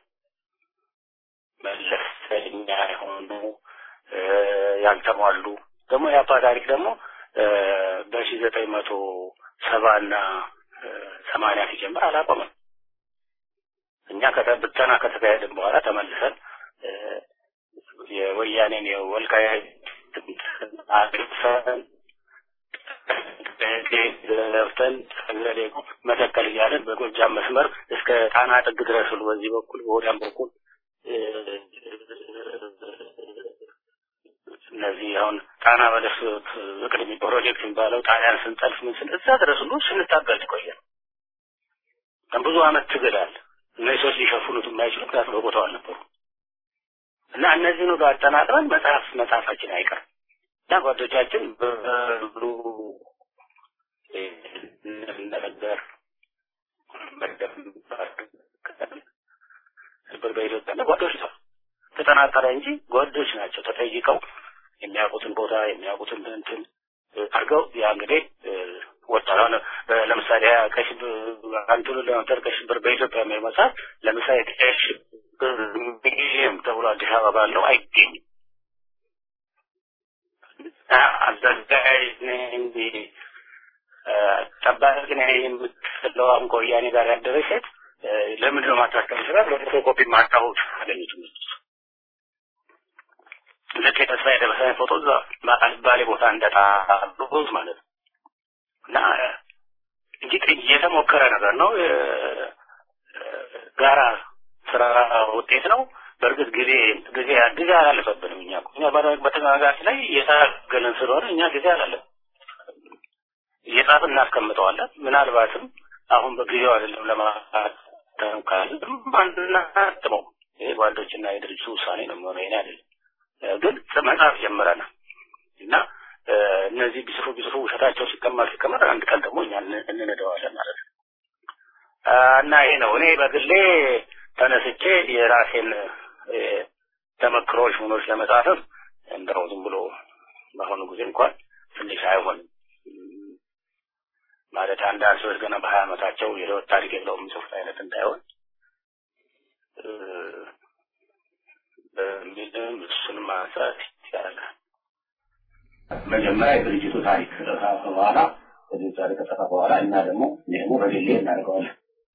መለስተኛ የሆኑ ያልተሟሉ ደግሞ የአባ ታሪክ ደግሞ በሺ ዘጠኝ መቶ ሰባና ሰማንያ ሲጀምር አላቆመም። እኛ ብተና ከተካሄድን በኋላ ተመልሰን የወያኔን የወልቃይት አግርፈን ለፍተን ተገሌ መተከል እያለን በጎጃም መስመር እስከ ጣና ጥግ ድረስ ሁሉ በዚህ በኩል በወዲያም በኩል እነዚህ አሁን ጣና በለስ ፍቅር ፕሮጀክት የሚባለው ጣሊያን ስንጠልፍ ምን ስን እዛ ድረስ ሁሉ ስንታገል ቆየ። ብዙ አመት ትግል አለ። እነዚህ ሰዎች ሊሸፍኑት የማይችሉ ምክንያቱም በቦታው አልነበሩ እና እነዚህን ሁሉ አጠናቅረን መጽሐፍ መጽሐፋችን አይቀርም እና ጓዶቻችን በብሉ ነገር ነበር በኢትዮጵያ እና ጓዶች ነው ተጠናቀረ እንጂ ጓዶች ናቸው ተጠይቀው የሚያውቁትን ቦታ የሚያውቁትን እንትን አድርገው ያ እንግዲህ ወጣ ለምሳሌ ከሽብር አንቱን ለመፍጠር ከሽብር በኢትዮጵያ የሚል መጽሐፍ ለምሳሌ ከሽብር ሚሊየም ተብሎ አዲስ አበባ ባለው አይገኝም። አዘጋጅ ነኝ ጠባቂ ነኝ የምትለው አሁን ከወያኔ ጋር ያደረች ሴት ለምንድን ነው ማታተም ስራት በፎቶኮፒ ማታወቅ አገኙትም ልክ የተስፋ የደረሰኝ ፎቶ እዛ ባሌ ቦታ እንደጣሉት ማለት ነው እና እንግዲህ የተሞከረ ነገር ነው። ጋራ ስራ ውጤት ነው። በእርግጥ ጊዜ ጊዜ ጊዜ አላለፈብንም። እኛ እኛ በተነጋጋሪ ላይ እየታገልን ስለሆነ እኛ ጊዜ አላለፈ እየጻፍን እናስቀምጠዋለን። ምናልባትም አሁን በጊዜው አይደለም ለማተም ካለ አናትመው። ይሄ ጓዶችና የድርጅቱ ውሳኔ ነው የሚሆነው፣ ይሄ አይደለም። ግን መጽሐፍ ጀምረናል እና እነዚህ ቢጽፉ ቢጽፉ ውሸታቸው ሲቀመር ሲቀመር አንድ ቀን ደግሞ እኛ እንነደዋለን ማለት ነው እና ይሄ ነው እኔ በግሌ ተነስቼ የራሴን ተመክሮች ምኖች ለመጻፍም እንደው ዝም ብሎ በአሁኑ ጊዜ እንኳን ትንሽ አይሆንም ማለት አንዳንድ ሰዎች ገና በሀያ ዓመታቸው የህይወት ታሪክ የለው የሚጽፉት አይነት እንዳይሆን በሚልም እሱን ማንሳት ይቻላል። መጀመሪያ የድርጅቱ ታሪክ ከተጻፈ በኋላ ድርጅቱ ታሪክ ከተጻፈ በኋላ እና ደግሞ ደግሞ በሌሌ እናደርገዋለን።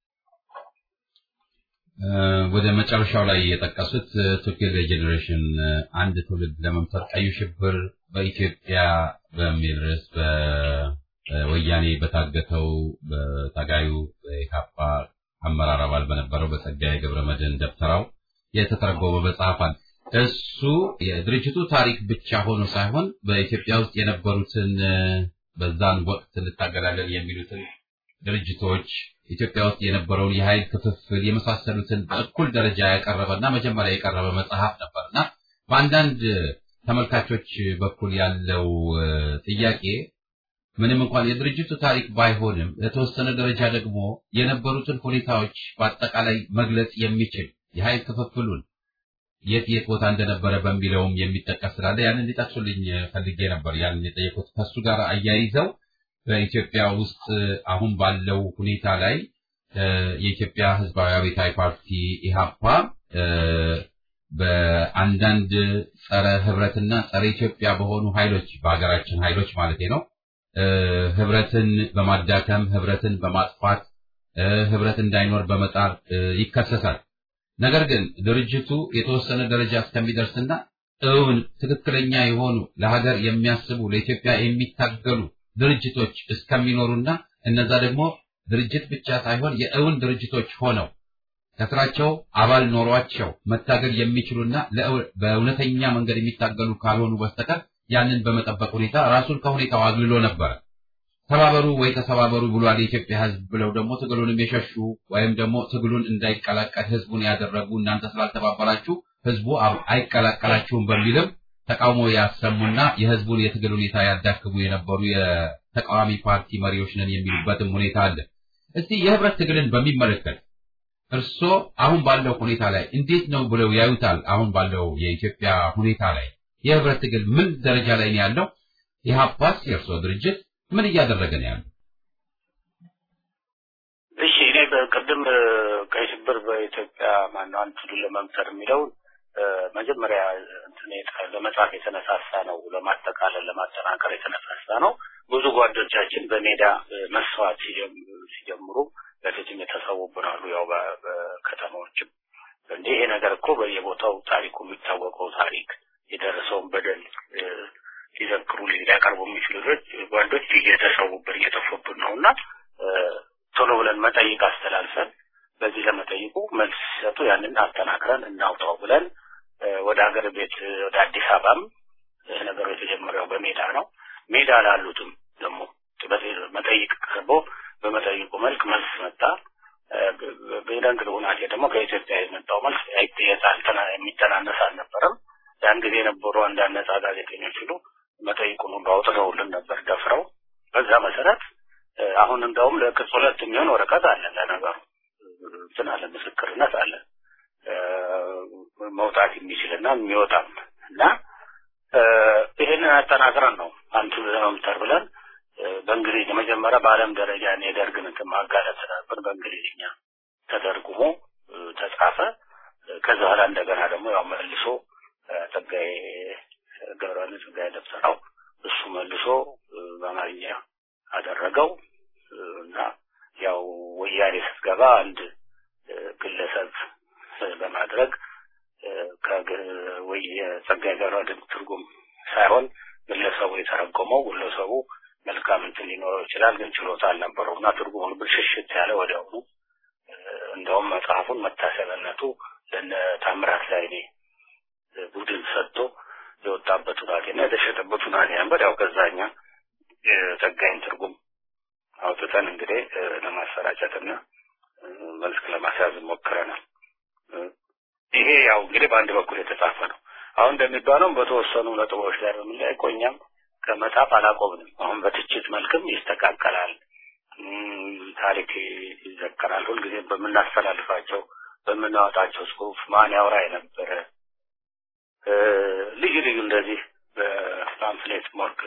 ወደ መጨረሻው ላይ የጠቀሱት ቱኪል ጄኔሬሽን አንድ ትውልድ ለመምሰር ቀዩ ሽብር በኢትዮጵያ በሚል ርዕስ በወያኔ በታገተው በታጋዩ በኢካፓ አመራር አባል በነበረው በጸጋዬ ገብረ መድህን ደብተራው የተተረጎመ መጽሐፍ አለ። እሱ የድርጅቱ ታሪክ ብቻ ሆኖ ሳይሆን በኢትዮጵያ ውስጥ የነበሩትን በዛን ወቅት እንታገላለን የሚሉትን ድርጅቶች ኢትዮጵያ ውስጥ የነበረውን የኃይል ክፍፍል የመሳሰሉትን በእኩል ደረጃ ያቀረበና መጀመሪያ የቀረበ መጽሐፍ ነበርና በአንዳንድ ተመልካቾች በኩል ያለው ጥያቄ ምንም እንኳን የድርጅቱ ታሪክ ባይሆንም ለተወሰነ ደረጃ ደግሞ የነበሩትን ሁኔታዎች በአጠቃላይ መግለጽ የሚችል የኃይል ክፍፍሉን የት የት ቦታ እንደነበረ በሚለውም የሚጠቀስ ስላለ ያንን እንዲጠቅሱልኝ ፈልጌ ነበር። ያንን የጠየቁት ከሱ ጋር አያይዘው በኢትዮጵያ ውስጥ አሁን ባለው ሁኔታ ላይ የኢትዮጵያ ሕዝባዊ አብዮታዊ ፓርቲ ኢህአፓ በአንዳንድ ጸረ ህብረትና ጸረ ኢትዮጵያ በሆኑ ኃይሎች በሀገራችን ኃይሎች ማለት ነው ህብረትን በማዳከም ህብረትን በማጥፋት ህብረት እንዳይኖር በመጣር ይከሰሳል። ነገር ግን ድርጅቱ የተወሰነ ደረጃ እስከሚደርስና እውን ትክክለኛ የሆኑ ለሀገር የሚያስቡ ለኢትዮጵያ የሚታገሉ ድርጅቶች እስከሚኖሩና እነዛ ደግሞ ድርጅት ብቻ ሳይሆን የእውን ድርጅቶች ሆነው ከስራቸው አባል ኖሯቸው መታገል የሚችሉና በእውነተኛ መንገድ የሚታገሉ ካልሆኑ በስተቀር ያንን በመጠበቅ ሁኔታ ራሱን ከሁኔታው አግልሎ ነበረ። ተባበሩ ወይ ተሰባበሩ ብሏል የኢትዮጵያ ህዝብ ብለው ደግሞ ትግሉንም የሸሹ ወይም ደግሞ ትግሉን እንዳይቀላቀል ህዝቡን ያደረጉ እናንተ ስላልተባበራችሁ ህዝቡ አይቀላቀላችሁም በሚልም ተቃውሞ ያሰሙና የህዝቡን የትግል ሁኔታ ያዳክሙ የነበሩ የተቃዋሚ ፓርቲ መሪዎች ነን የሚሉበትም ሁኔታ አለ። እስቲ የህብረት ትግልን በሚመለከት እርስዎ አሁን ባለው ሁኔታ ላይ እንዴት ነው ብለው ያዩታል? አሁን ባለው የኢትዮጵያ ሁኔታ ላይ የህብረት ትግል ምን ደረጃ ላይ ነው ያለው? ኢህአፓስ የእርስዎ ድርጅት ምን እያደረገ ነው ያለው? እሺ እኔ በቅድም ቀይ ሽብር በኢትዮጵያ ማነው አንድ ትግል ለመምሰር የሚለውን መጀመሪያ እንትን ለመጻፍ የተነሳሳ ነው፣ ለማጠቃለል ለማጠናከር የተነሳሳ ነው። ብዙ ጓዶቻችን በሜዳ መስዋዕት ሲጀምሩ በፊትም የተሰዉብን አሉ። ያው በከተማዎችም እንዲህ ይሄ ነገር እኮ በየቦታው ታሪኩ የሚታወቀው ታሪክ የደረሰውን በደል ሊዘክሩ ሊያቀርቡ የሚችሉ ጓዶች እየተሰዉብን እየጠፉብን ነው እና ቶሎ ብለን መጠይቅ አስተላልፈን በዚህ ለመጠይቁ መልስ ሲሰጡ ያንን አጠናክረን እናውጣው ብለን ወደ ሀገር ቤት ወደ አዲስ አበባም ይህ ነገሩ የተጀመረው በሜዳ ነው። ሜዳ ላሉትም ደግሞ መጠይቅ ቀርቦ በመጠይቁ መልክ መልስ መጣ። በደንግ ሁናቴ ደግሞ ከኢትዮጵያ የመጣው መልስ የሚተናነስ አልነበረም። ያን ጊዜ የነበሩ አንዳንድ ነጻ ጋዜጠኞች ሁሉ መጠይቁን ሁሉ አውጥተውልን ነበር ደፍረው። በዛ መሰረት አሁን እንደውም ለቅጽ ሁለት የሚሆን ወረቀት አለ ለነገሩ እንትን አለ ምስክርነት አለ መውጣት የሚችልና የሚወጣም እና ይህንን አጠናክረን ነው አንቱ ለመምተር ብለን በእንግሊዝ መጀመሪያ በዓለም ደረጃ የደርግን እንትን ማጋለጥ ስላልብን በእንግሊዝኛ ተተርጉሞ ተጻፈ። ከዛ በኋላ እንደገና ደግሞ ያው መልሶ ጸጋዬ ገብረዋህድ ጸጋዬ ደብተራው እሱ መልሶ በአማርኛ አደረገው እና ያው ወያኔ ስትገባ አንድ ግለሰብ በማድረግ ጸጋዬ ገብረዋህድ ትርጉም ሳይሆን ግለሰቡ የተረጎመው ግለሰቡ መልካም እንትን ሊኖረው ይችላል፣ ግን ችሎታ አልነበረው እና ትርጉሙን ብልሽሽት ያለ ወዲያውኑ እንደውም መጽሐፉን መታሰቢያነቱ ለነ ታምራት ላይኔ ቡድን ሰጥቶ የወጣበት ሁናቴና የተሸጠበት ሁናቴ ነበር። ያው ከዛኛ የጸጋይን ትርጉም አውጥተን እንግዲህ ለማሰራጨትና መልክ ለማስያዝ ሞክረናል። ይሄ ያው እንግዲህ በአንድ በኩል የተጻፈ ነው። አሁን እንደሚባለው በተወሰኑ ነጥቦች ላይ በምንላይ ቆኛም ከመጻፍ አላቆምንም። አሁን በትችት መልክም ይስተካከላል፣ ታሪክ ይዘከራል። ሁልጊዜ በምናስተላልፋቸው በምናወጣቸው ጽሁፍ ማን ያውራ የነበረ ልዩ ልዩ እንደዚህ በፓምፍሌት ሞርክ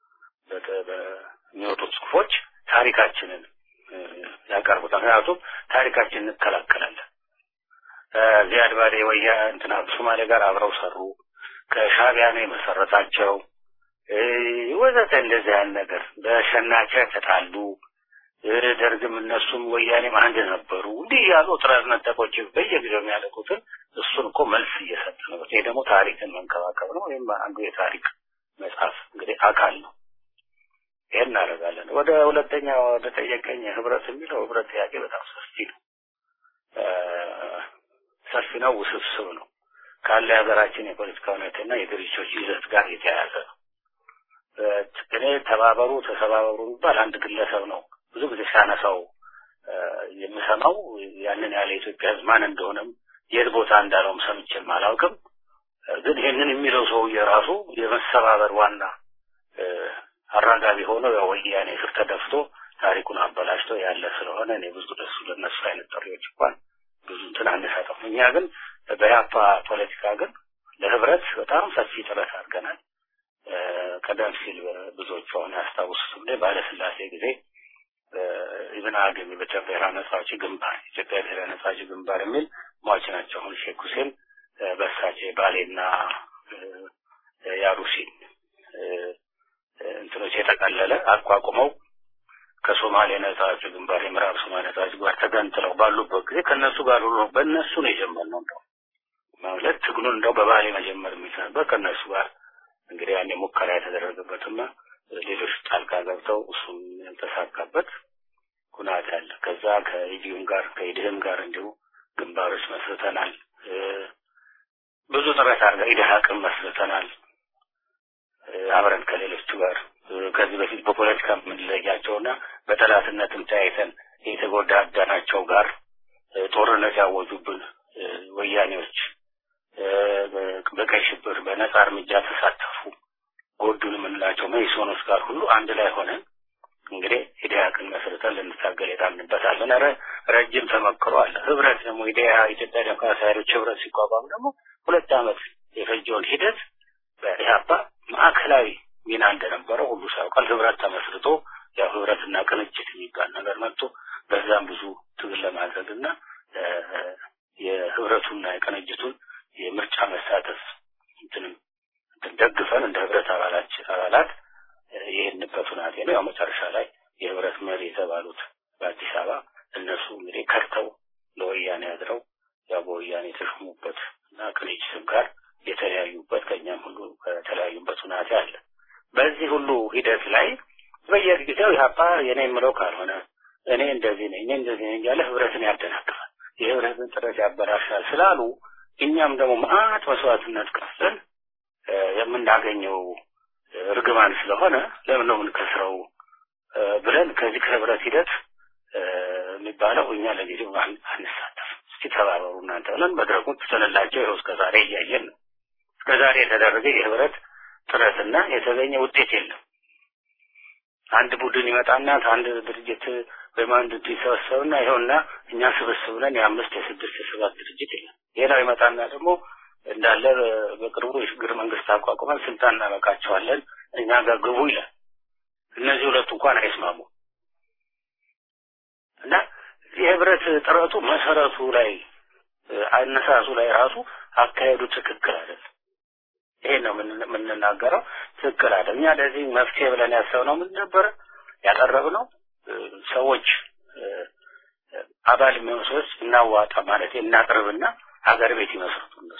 በሚወጡት ጽሁፎች ታሪካችንን ያቀርቡታል። ምክንያቱም ታሪካችንን እንከላከላለን። ዚያድ ባሬ ወያ እንትና ሶማሌ ጋር አብረው ሰሩ። ከሻቢያ ነው የመሰረታቸው። ወዘተ እንደዚህ አይነት ነገር በሸናቻ ተጣሉ። ደርግም እነሱም ወያኔም አንድ ነበሩ። እንዲህ ያሉ ጥረት ነጠቆች በየጊዜው የሚያደርጉትን እሱን እኮ መልስ እየሰጠ ነው። ይሄ ደግሞ ታሪክን መንከባከብ ነው። ወይም አንዱ የታሪክ መጽሐፍ እንግዲህ አካል ነው። ይሄን እናደርጋለን። ወደ ሁለተኛ ወደ ጠየቀኝ ህብረት የሚለው ህብረት ጥያቄ በጣም ሰፊ ነው። ሰፊ ነው፣ ውስብስብ ነው። ካለ የሀገራችን የፖለቲካ ሁኔታና የድርጅቶች ይዘት ጋር የተያያዘ ነው። እኔ ተባበሩ ተሰባበሩ የሚባል አንድ ግለሰብ ነው ብዙ ጊዜ ሲያነሳው የምሰማው ያንን ያለ ኢትዮጵያ ህዝብ ማን እንደሆነም የት ቦታ እንዳለውም ሰምቼም አላውቅም። ግን ይህንን የሚለው ሰውዬ ራሱ የመሰባበር ዋና አራጋቢ ሆኖ ወያኔ ስር ተደፍቶ ታሪኩን አበላሽቶ ያለ ስለሆነ እኔ ብዙ ደሱ ለነሱ አይነት ጥሪዎች እንኳን ብዙ እንትን አንሰጠም። እኛ ግን በያፓ ፖለቲካ ግን ለህብረት በጣም ሰፊ ጥረት አድርገናል። ቀደም ሲል ብዙዎቹ አሁን ያስታውሱት እንደ ባለስላሴ ጊዜ ኢብን አገም የኢትዮጵያ ብሔራዊ ነጻ አውጪ ግንባር ኢትዮጵያ ብሔራዊ ነጻ አውጪ ግንባር የሚል ሟች ናቸው። አሁን ሼክ ሁሴን በሳቸው ባሌና ያሩሲን እንትኖች የጠቀለለ አቋቁመው ከሶማሌ ነጻ አውጪ ግንባር የምዕራብ ሶማሌ ነጻ አውጪ ግንባር ተገንጥለው ባሉበት ጊዜ ከእነሱ ጋር ሁሉ በእነሱ ነው የጀመርነው። እንደው ማለት ትግሉን እንደው በባሌ መጀመር የሚል ነበር ከእነሱ ጋር እንግዲህ ያኔ ሙከራ የተደረገበትና ሌሎች ጣልቃ ገብተው እሱም ያልተሳካበት ሁናት አለ። ከዛ ከኢዲዩም ጋር ከኢድህም ጋር እንዲሁ ግንባሮች መስርተናል። ብዙ ጥረት አድርገ ኢድሃቅም መስርተናል አብረን ከሌሎቹ ጋር ከዚህ በፊት በፖለቲካ የምንለያቸውና በጠላትነትም ተያይተን የተጎዳዳናቸው ጋር ጦርነት ያወጁብን ወያኔዎች በቀይ ሽብር በነጻ እርምጃ ተሳተፉ ጎዱን የምንላቸው መኢሶኖች ጋር ሁሉ አንድ ላይ ሆነን እንግዲህ ኢዲያቅን መስርተን ልንታገል የጣልንበታለን። ኧረ ረጅም ተመክሮ አለ። ህብረት ደግሞ ኢዲያ ኢትዮጵያ ዴሞክራሲያዊ ኃይሎች ህብረት ሲቋቋም ደግሞ ሁለት ዓመት የፈጀውን ሂደት በኢህአፓ ማዕከላዊ ሚና እንደነበረው ሁሉ ሳያውቃል። ህብረት ተመስርቶ ያው ህብረትና ቅንጅት የሚባል ነገር መጥቶ በዛም ብዙ ትግል ለማድረግ እና የህብረቱና የቅንጅቱን የምርጫ መሳተፍ እንትንም ደግፈን እንደ ህብረት አባላች አባላት የሄድንበት ሁናቴ ነው። ያው መጨረሻ ላይ የህብረት መሪ የተባሉት በአዲስ አበባ እነሱ እንግዲህ ከርተው ለወያኔ አድረው ያው በወያኔ የተሾሙበት እና ቅንጅትም ጋር የተለያዩበት ከእኛም ሁሉ ከተለያዩበት ሁናቴ አለ። በዚህ ሁሉ ሂደት ላይ በየጊዜው ኢህአፓ የኔ የምለው ካልሆነ እኔ እንደዚህ ነኝ እኔ እንደዚህ ነኝ እያለ ህብረትን ያደናቅፋል፣ የህብረትን ጥረት ያበላሻል ስላሉ እኛም ደግሞ መዓት መስዋዕትነት ከፍለን የምናገኘው እርግማን ስለሆነ ለምን ነው የምንከስረው ብለን ከዚህ ከህብረት ሂደት የሚባለው እኛ ለጊዜው አንሳተፍ፣ እስቲ ተባበሩ እናንተ ብለን መድረኩን ትተንላቸው ይኸው እስከ ዛሬ እያየን ነው። እስከ ዛሬ የተደረገ የህብረት ጥረትና የተገኘ ውጤት የለም። አንድ ቡድን ይመጣና ከአንድ ድርጅት ወይም አንድ ይሰበሰብና ይኸውና እኛ ስብስብ ብለን የአምስት የስድስት የሰባት ድርጅት የለም። ሌላው ይመጣና ደግሞ እንዳለ በቅርቡ የሽግግር መንግስት አቋቁመን ስልጣን እናበቃቸዋለን እኛ ጋር ግቡ ይላል። እነዚህ ሁለቱ እንኳን አይስማሙ እና የህብረት ጥረቱ መሰረቱ ላይ አነሳሱ ላይ ራሱ አካሄዱ ትክክል አይደለም። ይሄ ነው የምንናገረው። ትክክል አይደለም። እኛ ለዚህ መፍትሄ ብለን ያሰብነው ምን ነበረ ያቀረብነው ሰዎች አባል የሚሆኑ ሰዎች እናዋጣ ማለት እናቅርብና ሀገር ቤት ይመስርቱ እነሱ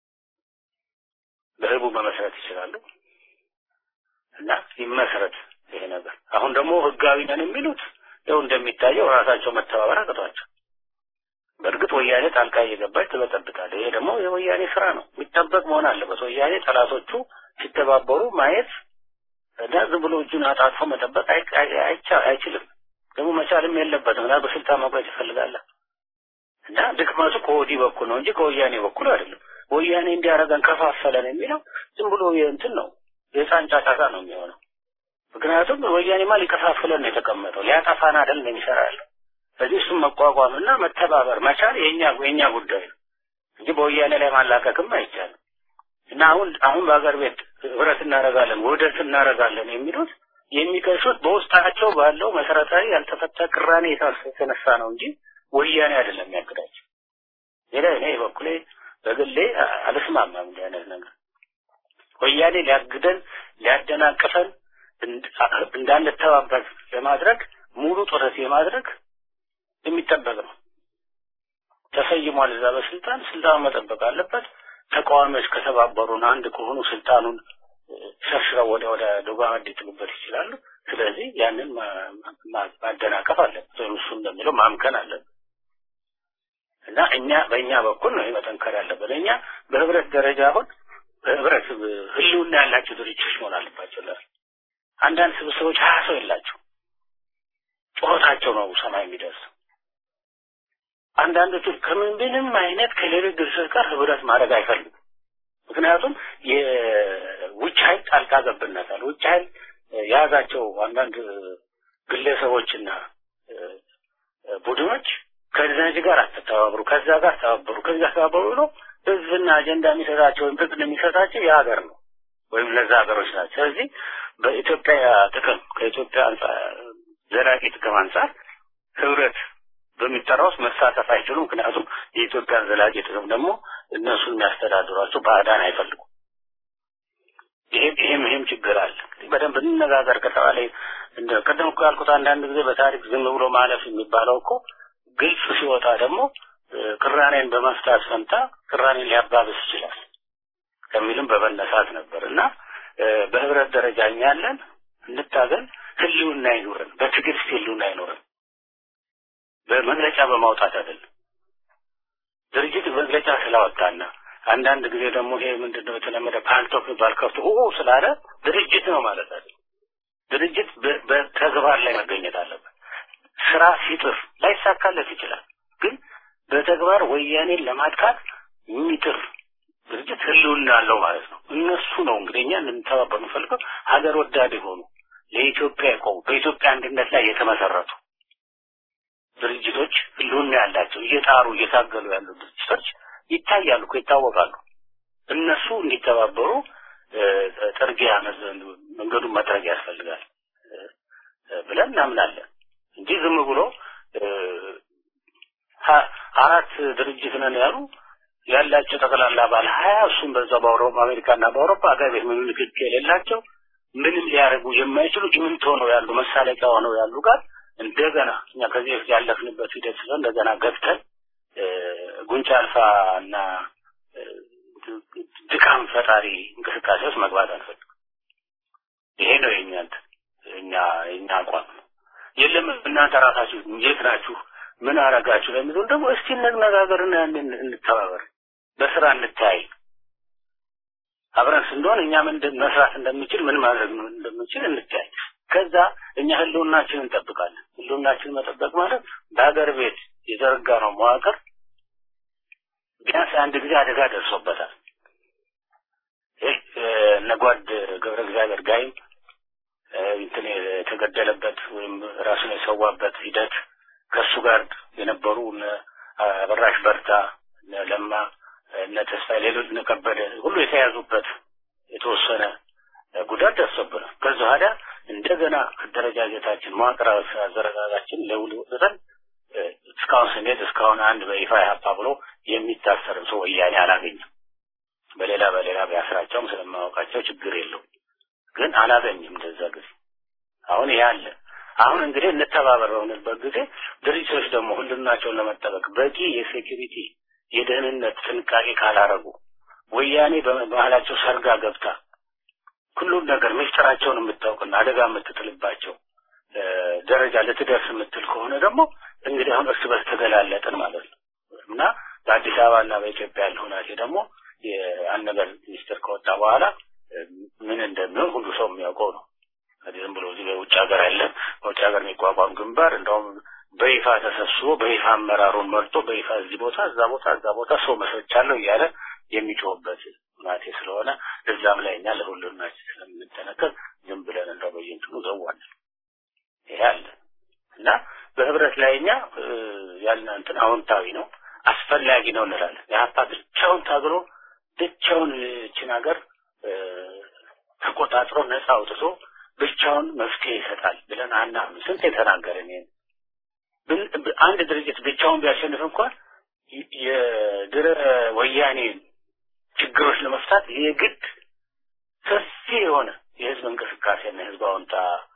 በህቡ መመስረት ይችላሉ እና ይመስረት ይሄ ነገር። አሁን ደግሞ ህጋዊ ነን የሚሉት ያው እንደሚታየው ራሳቸው መተባበር አቅቷቸው፣ በእርግጥ ወያኔ ጣልቃ እየገባች ትበጠብጣለች። ይሄ ደግሞ የወያኔ ስራ ነው፣ የሚጠበቅ መሆን አለበት። ወያኔ ጠላቶቹ ሲተባበሩ ማየት እና ዝም ብሎ እጁን አጣጥፎ መጠበቅ አይችልም። ደግሞ መቻልም የለበትም እና በስልጣን መቁረጥ ይፈልጋል እና ድክመቱ ከወዲህ በኩል ነው እንጂ ከወያኔ በኩል አይደለም። ወያኔ እንዲያደርገን ከፋፈለን የሚለው ዝም ብሎ የእንትን ነው የህፃን ጫጫታ ነው የሚሆነው። ምክንያቱም ወያኔማ ሊከፋፍለን ነው የተቀመጠው፣ ሊያጠፋን አይደል ነው የሚሰራ ያለው። ስለዚህ እሱም መቋቋምና መተባበር መቻል የኛ የኛ ጉዳይ ነው እንጂ በወያኔ ላይ ማላቀቅም አይቻልም። እና አሁን አሁን በሀገር ቤት ህብረት እናደርጋለን ውህደት እናደርጋለን የሚሉት የሚከሱት በውስጣቸው ባለው መሰረታዊ ያልተፈታ ቅራኔ የተነሳ ነው እንጂ ወያኔ አይደለም የሚያግዳቸው። ሌላ እኔ በኩሌ በግሌ አልስማማም እንዲህ አይነት ነገር። ወያኔ ሊያግደን ሊያደናቅፈን እንዳንተባበር ለማድረግ ሙሉ ጥረት የማድረግ የሚጠበቅ ነው። ተሰይሟል እዛ በስልጣን ስልጣኑን መጠበቅ አለበት። ተቃዋሚዎች ከተባበሩን አንድ ከሆኑ ስልጣኑን ሸርሽረው ወደ ወደ ዶጋመድ ሊጥሉበት ይችላሉ። ስለዚህ ያንን ማደናቀፍ አለበት ወይም እሱ እንደሚለው ማምከን አለበት እና እኛ በእኛ በኩል ነው መጠንከር ያለበት። እኛ በህብረት ደረጃ አሁን በህብረት ህልውና ያላቸው ድርጅቶች መሆን አለባቸው። ለ አንዳንድ ስብስቦች ሀያ ሰው የላቸው ጩኸታቸው ነው ሰማይ የሚደርስ አንዳንዶቹ ከምንም አይነት ከሌሎች ድርጅቶች ጋር ህብረት ማድረግ አይፈልጉም። ምክንያቱም የውጭ ኃይል ጣልቃ ገብነታል። ውጭ ኃይል የያዛቸው አንዳንድ ግለሰቦችና ቡድኖች ከነዚህ ጋር አትተባበሩ፣ ከዛ ጋር ተባበሩ፣ ከዛ ተባበሩ ብሎ ህዝብና አጀንዳ የሚሰጣቸው ወይም ጥቅም የሚሰጣቸው የሀገር ነው ወይም እነዛ ሀገሮች ናቸው። ስለዚህ በኢትዮጵያ ጥቅም ከኢትዮጵያ አንጻር ዘላቂ ጥቅም አንጻር ህብረት በሚጠራው ውስጥ መሳተፍ አይችሉም። ምክንያቱም የኢትዮጵያን ዘላቂ ጥቅም ደግሞ እነሱ የሚያስተዳድሯቸው ባዕዳን አይፈልጉም። ይሄም ይሄም ይሄም ችግር አለ። በደንብ እንነጋገር ከተባለ እንደ ቅድም እኮ ያልኩት አንዳንድ ጊዜ በታሪክ ዝም ብሎ ማለፍ የሚባለው እኮ ግልጽ ሲወጣ ደግሞ ቅራኔን በመፍታት ፈንታ ቅራኔን ሊያባብስ ይችላል ከሚልም በመነሳት ነበር እና በህብረት ደረጃ እኛ ያለን እንታገል፣ ህልውና አይኖረን፣ በትዕግስት ህልውና አይኖረን በመግለጫ በማውጣት አይደለም። ድርጅት መግለጫ ስላወጣና አንዳንድ ጊዜ ደግሞ ይሄ ምንድነው የተለመደ ፓንቶክ የሚባል ከፍቶ ኡ ስላለ ድርጅት ነው ማለት አይደለም። ድርጅት በተግባር ላይ መገኘት አለበት። ስራ ሲጥር ላይሳካለት ይችላል፣ ግን በተግባር ወያኔን ለማጥቃት የሚጥር ድርጅት ህልውና አለው ማለት ነው። እነሱ ነው እንግዲህ እኛ እንድንተባበር የምፈልገው ሀገር ወዳድ የሆኑ ለኢትዮጵያ የቆሙ በኢትዮጵያ አንድነት ላይ የተመሰረቱ ድርጅቶች ህልውና ያላቸው እየጣሩ እየታገሉ ያሉ ድርጅቶች ይታያሉ እኮ ይታወቃሉ። እነሱ እንዲተባበሩ ጥርጊያ መንገዱን መጥረግ ያስፈልጋል ብለን እናምናለን እንጂ ዝም ብሎ አራት ድርጅት ነን ያሉ ያላቸው ጠቅላላ ባለ ሀያ እሱም በዛ በአውሮፓ አሜሪካና በአውሮፓ ሀገር ቤት ምንም ንክኪ የሌላቸው ምንም ሊያደርጉ የማይችሉ ጭምንት ሆነው ያሉ መሳለቂያ ሆነው ያሉ ጋር እንደገና እኛ ከዚህ በፊት ያለፍንበት ሂደት ስለሆነ እንደገና ገብተን ጉንጫ አልፋ እና ድካም ፈጣሪ እንቅስቃሴ ውስጥ መግባት አንፈልግም። ይሄ ነው የኛ እኛ የኛ አቋም ነው። የለም እናንተ ራሳችሁ የት ናችሁ ምን አረጋችሁ ለሚሉን ደግሞ እስቲ እንነጋገርና ያንን እንተባበር፣ በስራ እንታይ አብረን ስንሆን እኛ ምን መስራት እንደምንችል ምን ማድረግ እንደምንችል እንታይ ከዛ እኛ ህልውናችንን እንጠብቃለን። ህልውናችንን መጠበቅ ማለት በሀገር ቤት የዘረጋ ነው መዋቅር ቢያንስ አንድ ጊዜ አደጋ ደርሶበታል። ይህ እነ ጓድ ገብረ እግዚአብሔር ጋይም እንትን የተገደለበት ወይም ራሱን የሰዋበት ሂደት ከእሱ ጋር የነበሩ እነ አበራሽ በርታ፣ እነ ለማ፣ እነ ተስፋ፣ ሌሎች እነ ከበደ ሁሉ የተያዙበት የተወሰነ ጉዳት ደርሶብናል። ከዚ በኋላ እንደገና አደረጃጀታችን መዋቅራዊ አዘረጋጋችን ለውልውጥተን እስካሁን ስንሄድ እስካሁን አንድ በይፋ ያፓ ብሎ የሚታሰርም ሰው ወያኔ አላገኝም። በሌላ በሌላ ቢያስራቸውም ስለማወቃቸው ችግር የለውም። ግን አላገኝም እንደዛ ጊዜ አሁን ይሄ አለ። አሁን እንግዲህ እንተባበር በሆንበት ጊዜ ድርጅቶች ደግሞ ሁሉናቸውን ለመጠበቅ በቂ የሴኪሪቲ የደህንነት ጥንቃቄ ካላረጉ ወያኔ በመሀላቸው ሰርጋ ገብታ ሁሉን ነገር ምስጢራቸውን የምታውቅና አደጋ የምትጥልባቸው ደረጃ ልትደርስ የምትል ከሆነ ደግሞ እንግዲህ አሁን እርስ በርስ ተገላለጥን ማለት ነው እና በአዲስ አበባና በኢትዮጵያ ያለ ሁናቴ ደግሞ የአንድ ነገር ሚኒስትር ከወጣ በኋላ ምን እንደሚሆን ሁሉ ሰው የሚያውቀው ነው። ዝም ብሎ እዚህ በውጭ ሀገር ያለ በውጭ ሀገር የሚቋቋም ግንባር እንደውም በይፋ ተሰብስቦ በይፋ አመራሩን መርጦ በይፋ እዚህ ቦታ እዛ ቦታ እዛ ቦታ ሰው መስርቻለሁ እያለ የሚጮህበት ሁናቴ ስለሆነ እዛም ላይ እኛ ለሁሉናችን ስለምንጠነቀቅ ዝም ብለን እንደው በየእንትኑ ዘዋል ይሄ አለ እና በህብረት ላይ እኛ ያልን እንትን አዎንታዊ ነው አስፈላጊ ነው እንላለን። የሀፓ ብቻውን ታግሎ ብቻውን ይችን ሀገር ተቆጣጥሮ ነፃ አውጥቶ ብቻውን መፍትሄ ይሰጣል ብለን አናምን። ስንት የተናገርን ይሄን አንድ ድርጅት ብቻውን ቢያሸንፍ እንኳን የድረ ወያኔ ችግሮች ለመፍታት የግድ ሰፊ የሆነ የህዝብ እንቅስቃሴና የህዝብ አዎንታ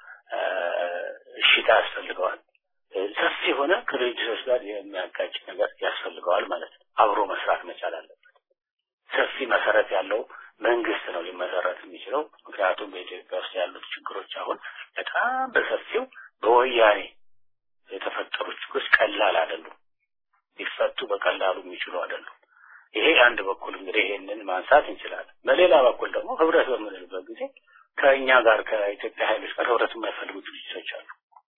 እሽታ ያስፈልገዋል። ሰፊ የሆነ ከድርጅቶች ጋር የሚያጋጭ ነገር ያስፈልገዋል ማለት ነው። አብሮ መስራት መቻል አለበት። ሰፊ መሰረት ያለው መንግስት ነው ሊመሰረት የሚችለው። ምክንያቱም በኢትዮጵያ ውስጥ ያሉት ችግሮች አሁን በጣም በሰፊው በወያኔ የተፈጠሩ ችግሮች ቀላል አይደሉም። ሊፈቱ በቀላሉ የሚችሉ አይደሉም። ይሄ አንድ በኩል እንግዲህ ይሄንን ማንሳት እንችላለን። በሌላ በኩል ደግሞ ህብረት በምንልበት ጊዜ ከእኛ ጋር ከኢትዮጵያ ኃይሎች ጋር ህብረት የማይፈልጉ ድርጅቶች አሉ።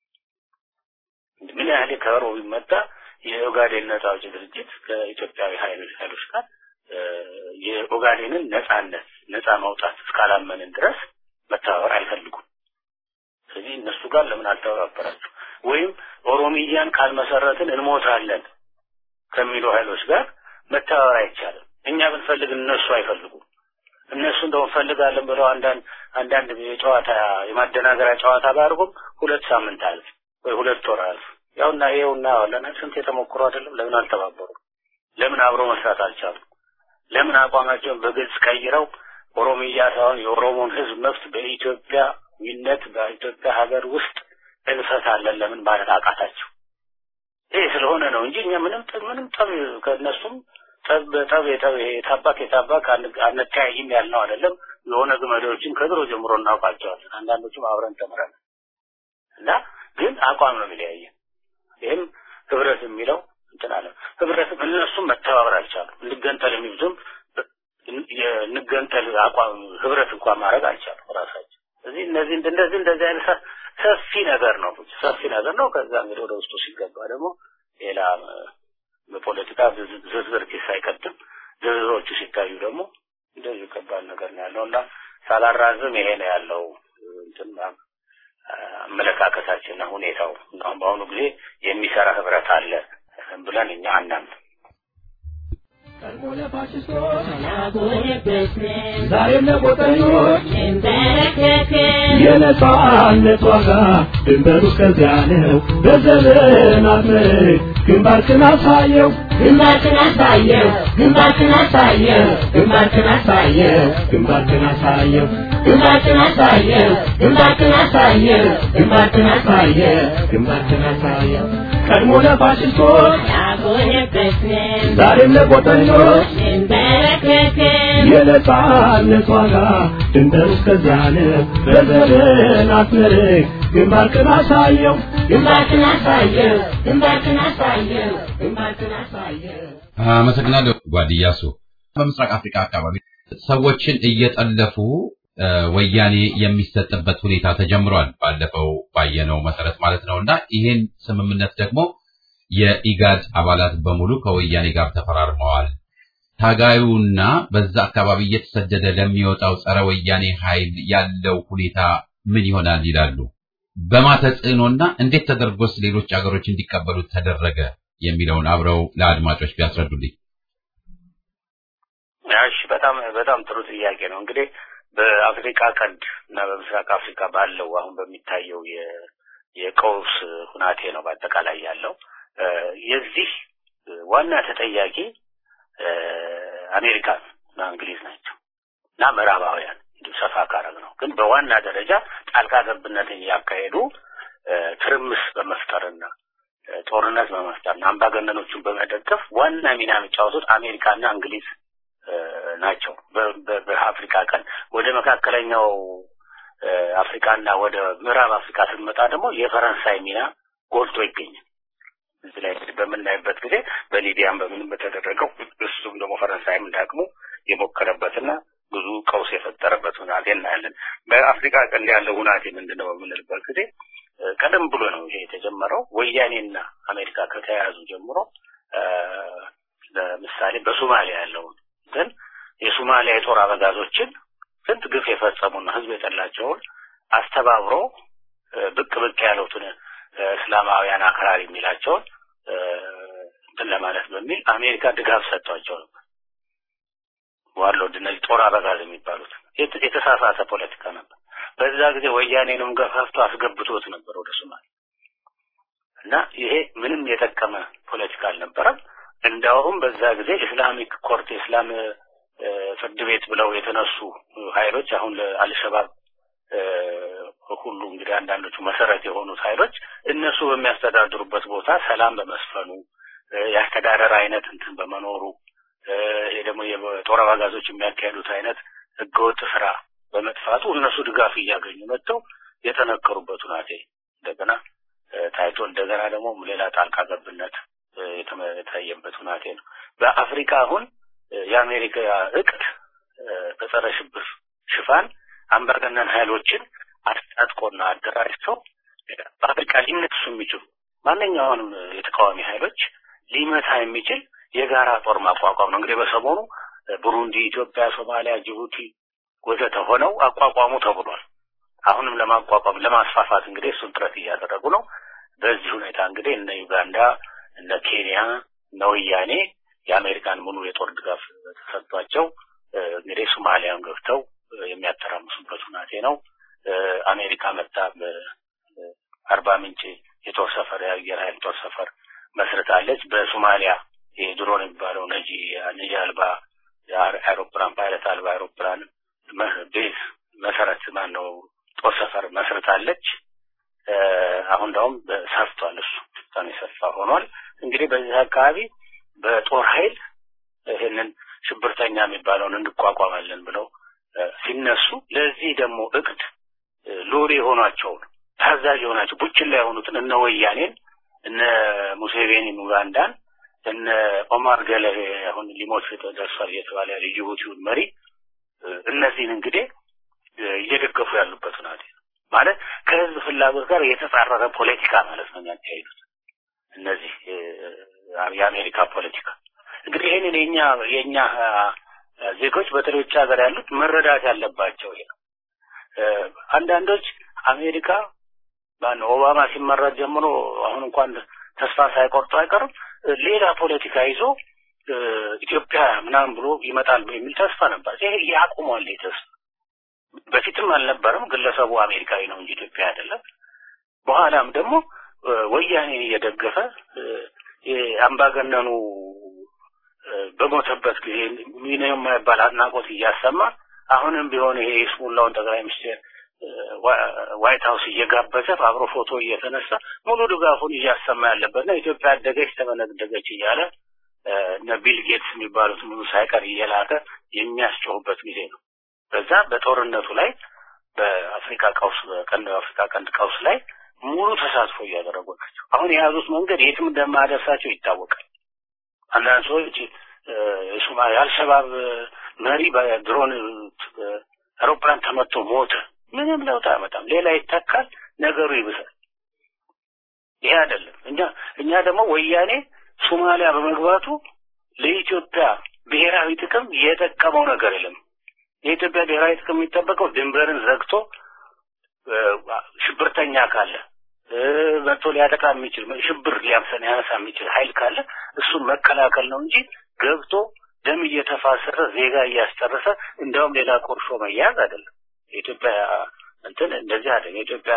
ምን ያህል ከበሮ ቢመታ የኦጋዴን ነጻ አውጪ ድርጅት ከኢትዮጵያዊ ኃይሎች ኃይሎች ጋር የኦጋዴንን ነጻነት ነጻ ማውጣት እስካላመንን ድረስ መተባበር አይፈልጉም። ስለዚህ እነሱ ጋር ለምን አልተባበራችሁ? ወይም ኦሮሚያን ካልመሰረትን እንሞታለን ከሚሉ ኃይሎች ጋር መተባበር አይቻልም። እኛ ብንፈልግ እነሱ አይፈልጉም። እነሱ እንደው እንፈልጋለን ብለው አንዳንድ አንዳንድ የጨዋታ የማደናገሪያ ጨዋታ ባያደርጉም ሁለት ሳምንት አልፍ ወይ ሁለት ወር አልፍ ያውና ይኸውና ዋለና ስንት የተሞክሮ አይደለም። ለምን አልተባበሩ? ለምን አብሮ መስራት አልቻሉም? ለምን አቋማቸውን በግልጽ ቀይረው ኦሮሚያ ሳይሆን የኦሮሞን ህዝብ መብት በኢትዮጵያዊነት በኢትዮጵያ ሀገር ውስጥ እንፈታለን ለምን ማለት አቃታቸው? ይሄ ስለሆነ ነው እንጂ እኛ ምንም ምንም ጠብ ከእነሱም ጠብ በጠብ የጠብ የታባክ የታባክ አንተያይም ያልነው አይደለም። የሆነ ግመዶችን ከድሮ ጀምሮ እናውቃቸዋለን። አንዳንዶቹም አብረን ተምረናል እና ግን አቋም ነው የሚለያየን። ይህም ህብረት የሚለው እንትን አለ። ህብረትም እነሱም መተባበር አልቻሉም። እንገንጠል የሚሉትም እንገንጠል አቋም ህብረት እንኳን ማድረግ አልቻሉም ራሳቸው። ስለዚህ እነዚህ እንደዚህ እንደዚህ አይነት ሰፊ ነገር ነው ሰፊ ነገር ነው። ከዛ እንግዲህ ወደ ውስጡ ሲገባ ደግሞ ሌላ በፖለቲካ ዝርዝር ኪስ አይቀጥም። ዝርዝሮቹ ሲታዩ ደግሞ እንደዚህ ከባድ ነገር ነው ያለው እና ሳላራዝም ይሄ ነው ያለው እንትን አመለካከታችንና ሁኔታው። አሁን በአሁኑ ጊዜ የሚሰራ ህብረት አለ ብለን እኛ አናምንም። ቀድሞ ለፋሽስቶች ዛሬም ለቆጠኞች የነጻነት ዋጋ ድንበሩ እስከዚያ ነው። በዘመናት መልክ ግንባርክን አሳየው ግንባርክን አሳየው ግንባርክን አሳየው ግንባርክን አሳየው ግንባርክን አሳየው ግንባርክን አሳየው ግንባርክን አሳየው ግንባርክን አሳየው ግንባርክን አሳየው ቀድሞ ለፋሽስቶች ያጎነበስን ዛሬም ለቆጠኞች እንበረከክን የነጻነት ዋጋ ድንበሩ እስከዚያ ነው። በዘመናት መልክ ግንባርክን አሳየው ግንባርክን አሳየው ግንባርክን አሳየው ግንባርክን አሳየው አመሰግናለሁ ጓድያሱ። በምስራቅ አፍሪካ አካባቢ ሰዎችን እየጠለፉ ወያኔ የሚሰጥበት ሁኔታ ተጀምሯል። ባለፈው ባየነው መሰረት ማለት ነው እና ይህን ስምምነት ደግሞ የኢጋድ አባላት በሙሉ ከወያኔ ጋር ተፈራርመዋል። ታጋዩና በዛ አካባቢ እየተሰደደ ለሚወጣው ጸረ ወያኔ ኃይል ያለው ሁኔታ ምን ይሆናል ይላሉ። በማ ተጽዕኖና እንዴት ተደርጎስ ሌሎች አገሮች እንዲቀበሉት ተደረገ የሚለውን አብረው ለአድማጮች ቢያስረዱልኝ። እሺ፣ በጣም በጣም ጥሩ ጥያቄ ነው። እንግዲህ በአፍሪካ ቀንድ እና በምስራቅ አፍሪካ ባለው አሁን በሚታየው የቀውስ ሁናቴ ነው በአጠቃላይ ያለው የዚህ ዋና ተጠያቂ አሜሪካ እና እንግሊዝ ናቸው እና ምዕራባውያን ሰፋ ካረግ ነው። ግን በዋና ደረጃ ጣልቃ ገብነትን እያካሄዱ ትርምስ በመፍጠርና ጦርነት በመፍጠርና አምባገነኖቹን በመደገፍ ዋና ሚና የሚጫወቱት አሜሪካና እንግሊዝ ናቸው። በአፍሪካ ቀን ወደ መካከለኛው አፍሪካና ወደ ምዕራብ አፍሪካ ስንመጣ ደግሞ የፈረንሳይ ሚና ጎልቶ ይገኛል። እዚህ ላይ እንግዲህ በምናይበት ጊዜ በሊቢያም በምንም በተደረገው እሱም ደግሞ ፈረንሳይም እንዳቅሙ የሞከረበትና ብዙ ቀውስ የፈጠረበት ሁናቴ እናያለን። በአፍሪካ ቀንድ ያለው ሁናቴ ምንድን ነው በምንልበት ጊዜ ቀደም ብሎ ነው ይሄ የተጀመረው። ወያኔና አሜሪካ ከተያያዙ ጀምሮ ለምሳሌ በሶማሊያ ያለውን ግን የሶማሊያ የጦር አበጋዞችን ስንት ግፍ የፈጸሙና ህዝብ የጠላቸውን አስተባብሮ ብቅ ብቅ ያሉትን እስላማውያን አክራሪ የሚላቸውን እንትን ለማለት በሚል አሜሪካ ድጋፍ ሰጥቷቸው ነበር። ዋርሎድ እነዚህ ጦር አበጋዝ የሚባሉት የተሳሳተ ፖለቲካ ነበር። በዛ ጊዜ ወያኔንም ገፋፍቶ አስገብቶት ነበር ወደ ሶማሌ እና ይሄ ምንም የጠቀመ ፖለቲካ አልነበረም። እንዳውም በዛ ጊዜ ኢስላሚክ ኮርት የእስላም ፍርድ ቤት ብለው የተነሱ ኃይሎች አሁን ለአልሸባብ ሁሉ እንግዲህ አንዳንዶቹ መሰረት የሆኑት ኃይሎች እነሱ በሚያስተዳድሩበት ቦታ ሰላም በመስፈኑ የአስተዳደር አይነት እንትን በመኖሩ ይሄ ደግሞ የጦር አበጋዞች የሚያካሄዱት አይነት ህገወጥ ስራ በመጥፋቱ እነሱ ድጋፍ እያገኙ መጥተው የጠነከሩበት ሁናቴ እንደገና ታይቶ እንደገና ደግሞ ሌላ ጣልቃ ገብነት የታየበት ሁናቴ ነው። በአፍሪካ አሁን የአሜሪካ እቅድ በጸረ ሽብር ሽፋን አምባገነን ኃይሎችን አስታጥቆና አደራጅተው በአፍሪካ ሊነሱ የሚችሉ ማንኛውንም የተቃዋሚ ኃይሎች ሊመታ የሚችል የጋራ ጦር ማቋቋም ነው። እንግዲህ በሰሞኑ ቡሩንዲ፣ ኢትዮጵያ፣ ሶማሊያ፣ ጅቡቲ ወዘተ ሆነው አቋቋሙ ተብሏል። አሁንም ለማቋቋም ለማስፋፋት እንግዲህ እሱን ጥረት እያደረጉ ነው። በዚህ ሁኔታ እንግዲህ እነ ዩጋንዳ፣ እነ ኬንያ፣ እነ ወያኔ የአሜሪካን ሙሉ የጦር ድጋፍ ተሰጥቷቸው እንግዲህ ሶማሊያን ገብተው የሚያተራምሱበት ሁናቴ ነው። አሜሪካ መጣ በአርባ ምንጭ የጦር ሰፈር የአየር ኃይል ጦር ሰፈር መስርታለች። በሶማሊያ የድሮን የሚባለው ነጂ ነጂ አልባ አውሮፕላን ፓይለት አልባ አውሮፕላን ቤዝ መሰረት ማን ነው ጦር ሰፈር መስርታለች። አሁን እንዳውም ሰፍቷል። እሱ በጣም የሰፋ ሆኗል። እንግዲህ በዚህ አካባቢ በጦር ኃይል ይህንን ሽብርተኛ የሚባለውን እንቋቋማለን ብለው ሲነሱ ለዚህ ደግሞ እቅድ ሎሪ የሆኗቸውን ታዛዥ የሆናቸው ቡችላ የሆኑትን እነ ወያኔን እነ ሙሴቬኒን ኡጋንዳን እነ ኦማር ገለሄ አሁን ሊሞት ደርሷል እየተባለ ያለ ጅቡቲውን መሪ እነዚህን እንግዲህ እየደገፉ ያሉበት ሁናቴ ነው። ማለት ከህዝብ ፍላጎት ጋር የተጻረረ ፖለቲካ ማለት ነው የሚያካሂዱት እነዚህ የአሜሪካ ፖለቲካ። እንግዲህ ይህንን የኛ የኛ ዜጎች በተለይ ውጭ ሀገር ያሉት መረዳት ያለባቸው ይሄ ነው። አንዳንዶች አሜሪካ ማን ኦባማ ሲመረጥ ጀምሮ አሁን እንኳን ተስፋ ሳይቆርጡ አይቀርም ሌላ ፖለቲካ ይዞ ኢትዮጵያ ምናምን ብሎ ይመጣል የሚል ተስፋ ነበር። ይሄ ያቁሟል ተስፋ በፊትም አልነበረም። ግለሰቡ አሜሪካዊ ነው እንጂ ኢትዮጵያ አይደለም። በኋላም ደግሞ ወያኔን እየደገፈ አምባገነኑ በሞተበት ጊዜ ሚና የማይባል አድናቆት እያሰማ አሁንም ቢሆን ይሄ የስሙላውን ጠቅላይ ሚኒስቴር ዋይት ሀውስ እየጋበዘ አብሮ ፎቶ እየተነሳ ሙሉ ድጋፉን እያሰማ ያለበትና ኢትዮጵያ አደገች ተመነደገች እያለ እነ ቢል ጌትስ የሚባሉት ሙሉ ሳይቀር እየላከ የሚያስጮሁበት ጊዜ ነው። በዛ በጦርነቱ ላይ በአፍሪካ ቀውስ ቀንድ አፍሪካ ቀንድ ቀውስ ላይ ሙሉ ተሳትፎ እያደረጉ ናቸው። አሁን የያዙት መንገድ የትም እንደማያደርሳቸው ይታወቃል። አንዳንድ ሰዎች የሶማሌ አልሸባብ መሪ በድሮን አውሮፕላን ተመቶ ሞተ። ምንም ለውጥ አያመጣም። ሌላ ይተካል፣ ነገሩ ይብሳል። ይሄ አይደለም። እኛ እኛ ደግሞ ወያኔ ሶማሊያ በመግባቱ ለኢትዮጵያ ብሔራዊ ጥቅም የጠቀመው ነገር የለም። የኢትዮጵያ ብሔራዊ ጥቅም የሚጠበቀው ድንበርን ዘግቶ ሽብርተኛ ካለ መጥቶ ሊያጠቃ የሚችል ሽብር ሊያምሰን ያነሳ የሚችል ኃይል ካለ እሱን መከላከል ነው እንጂ ገብቶ ደም እየተፋሰሰ ዜጋ እያስጨረሰ እንዲያውም ሌላ ቁርሾ መያዝ አይደለም። የኢትዮጵያ እንትን እንደዚህ አይደለም። የኢትዮጵያ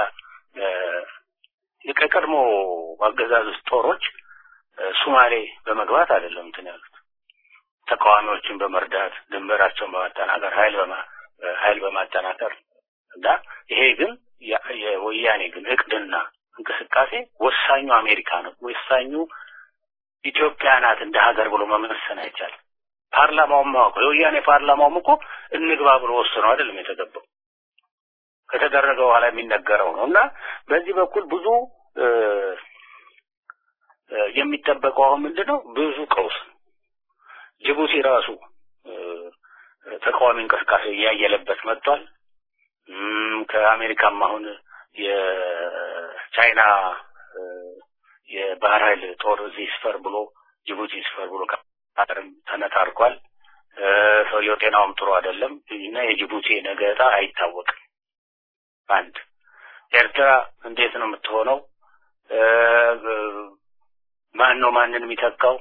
የቀድሞ አገዛዝ ጦሮች ሱማሌ በመግባት አይደለም እንትን ያሉት ተቃዋሚዎችን በመርዳት ድንበራቸውን በማጠናከር ኃይል በማ ኃይል በማጠናከር እና ይሄ ግን የወያኔ ግን እቅድና እንቅስቃሴ ወሳኙ አሜሪካ ነው። ወሳኙ ኢትዮጵያ ናት እንደ ሀገር ብሎ መመሰን አይቻልም። ፓርላማውም ማወቀው የወያኔ ፓርላማውም እኮ እንግባ ብሎ ወስኖ አይደለም የተገባው ከተደረገ በኋላ የሚነገረው ነው እና በዚህ በኩል ብዙ የሚጠበቀው አሁን ምንድን ነው? ብዙ ቀውስ ጅቡቲ ራሱ ተቃዋሚ እንቅስቃሴ እያየለበት መጥቷል። ከአሜሪካም አሁን የቻይና የባህር ኃይል ጦር እዚህ ስፈር ብሎ ጅቡቲ ስፈር ብሎ ከአገርም ተነታርኳል። ሰውየው ጤናውም ጥሩ አይደለም እና የጅቡቲ ነገ ዕጣ አይታወቅም። አንድ ኤርትራ እንዴት ነው የምትሆነው? ማን ነው ማንን የሚተካው?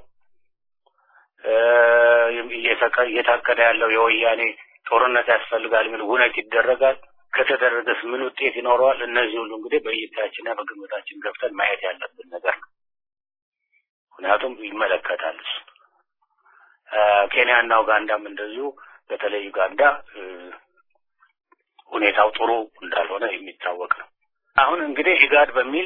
እየታቀደ ያለው የወያኔ ጦርነት ያስፈልጋል የሚል ውነት ይደረጋል። ከተደረገስ ምን ውጤት ይኖረዋል? እነዚህ ሁሉ እንግዲህ በእይታችንና በግምታችን ገብተን ማየት ያለብን ነገር ነው። ምክንያቱም ይመለከታል እሱ። ኬንያና ኡጋንዳም እንደዚሁ በተለይ ኡጋንዳ ሁኔታው ጥሩ እንዳልሆነ የሚታወቅ ነው። አሁን እንግዲህ ኢጋድ በሚል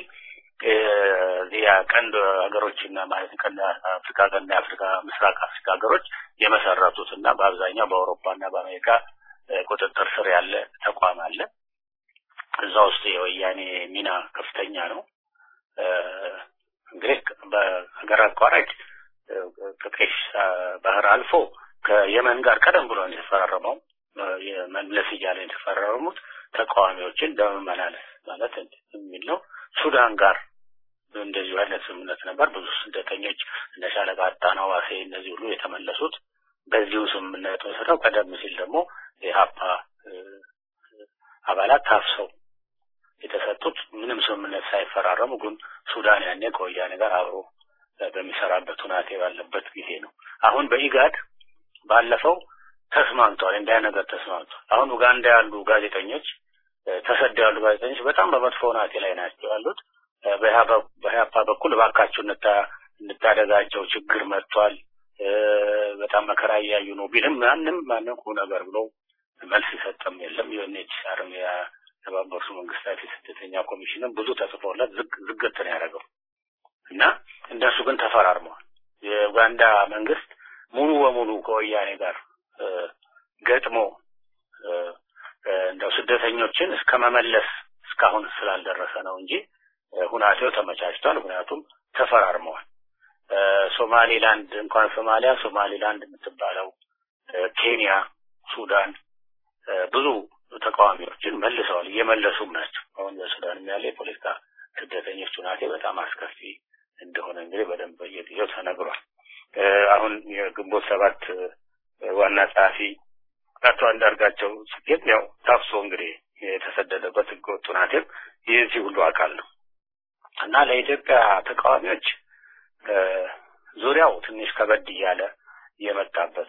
የቀንድ ሀገሮችና ማለት ቀንድ አፍሪካ ቀንድ የአፍሪካ ምስራቅ አፍሪካ ሀገሮች የመሰረቱት እና በአብዛኛው በአውሮፓና በአሜሪካ ቁጥጥር ስር ያለ ተቋም አለ። እዛ ውስጥ የወያኔ ሚና ከፍተኛ ነው። እንግዲህ በሀገር አቋራጭ ከቀይ ባህር አልፎ ከየመን ጋር ቀደም ብሎ የተፈራረመው የመለስ እያለ የተፈራረሙት ተቃዋሚዎችን በመመላለስ ማለት የሚል ነው። ሱዳን ጋር እንደዚሁ አይነት ስምምነት ነበር። ብዙ ስደተኞች እነ ሻለቃ አጣናው ዋሴ እነዚህ ሁሉ የተመለሱት በዚሁ ስምምነት መሰረው ቀደም ሲል ደግሞ የሀፓ አባላት ታፍሰው የተሰጡት ምንም ስምምነት ሳይፈራረሙ ግን ሱዳን ያኔ ከወያኔ ጋር አብሮ በሚሰራበት ሁናቴ ባለበት ጊዜ ነው። አሁን በኢጋድ ባለፈው ተስማምተዋል። እንዲያ ነገር ተስማምተዋል። አሁን ኡጋንዳ ያሉ ጋዜጠኞች ተሰደው ያሉ ጋዜጠኞች በጣም በመጥፎ ሁናቴ ላይ ናቸው ያሉት። በኢህአፓ በኩል እባካችሁ እንታደጋቸው፣ ችግር መጥቷል፣ በጣም መከራ እያዩ ነው ቢልም ማንም ማንም ቁም ነገር ብሎ መልስ ይሰጠም የለም። ዩኤንኤችሲአርም የተባበሩት መንግስታት የስደተኛ ኮሚሽንም ብዙ ተጽፎለት ዝግት ነው ያደረገው እና እነሱ ግን ተፈራርመዋል። የኡጋንዳ መንግስት ሙሉ በሙሉ ከወያኔ ጋር ገጥሞ እንደው ስደተኞችን እስከ መመለስ እስካሁን ስላልደረሰ ነው እንጂ ሁናቴው ተመቻችቷል። ምክንያቱም ተፈራርመዋል። ሶማሌላንድ እንኳን ሶማሊያ ሶማሌላንድ የምትባለው ኬንያ፣ ሱዳን ብዙ ተቃዋሚዎችን መልሰዋል፣ እየመለሱም ናቸው። አሁን በሱዳንም ያለ የፖለቲካ ስደተኞች ሁናቴ በጣም አስከፊ እንደሆነ እንግዲህ በደንብ በየጊዜው ተነግሯል። አሁን የግንቦት ሰባት ዋና ጸሐፊ አቶ አንዳርጋቸው ጽጌም ያው ታፍሶ እንግዲህ የተሰደደበት ህገወጥ ሁናቴም የዚህ ሁሉ አካል ነው እና ለኢትዮጵያ ተቃዋሚዎች ዙሪያው ትንሽ ከበድ እያለ የመጣበት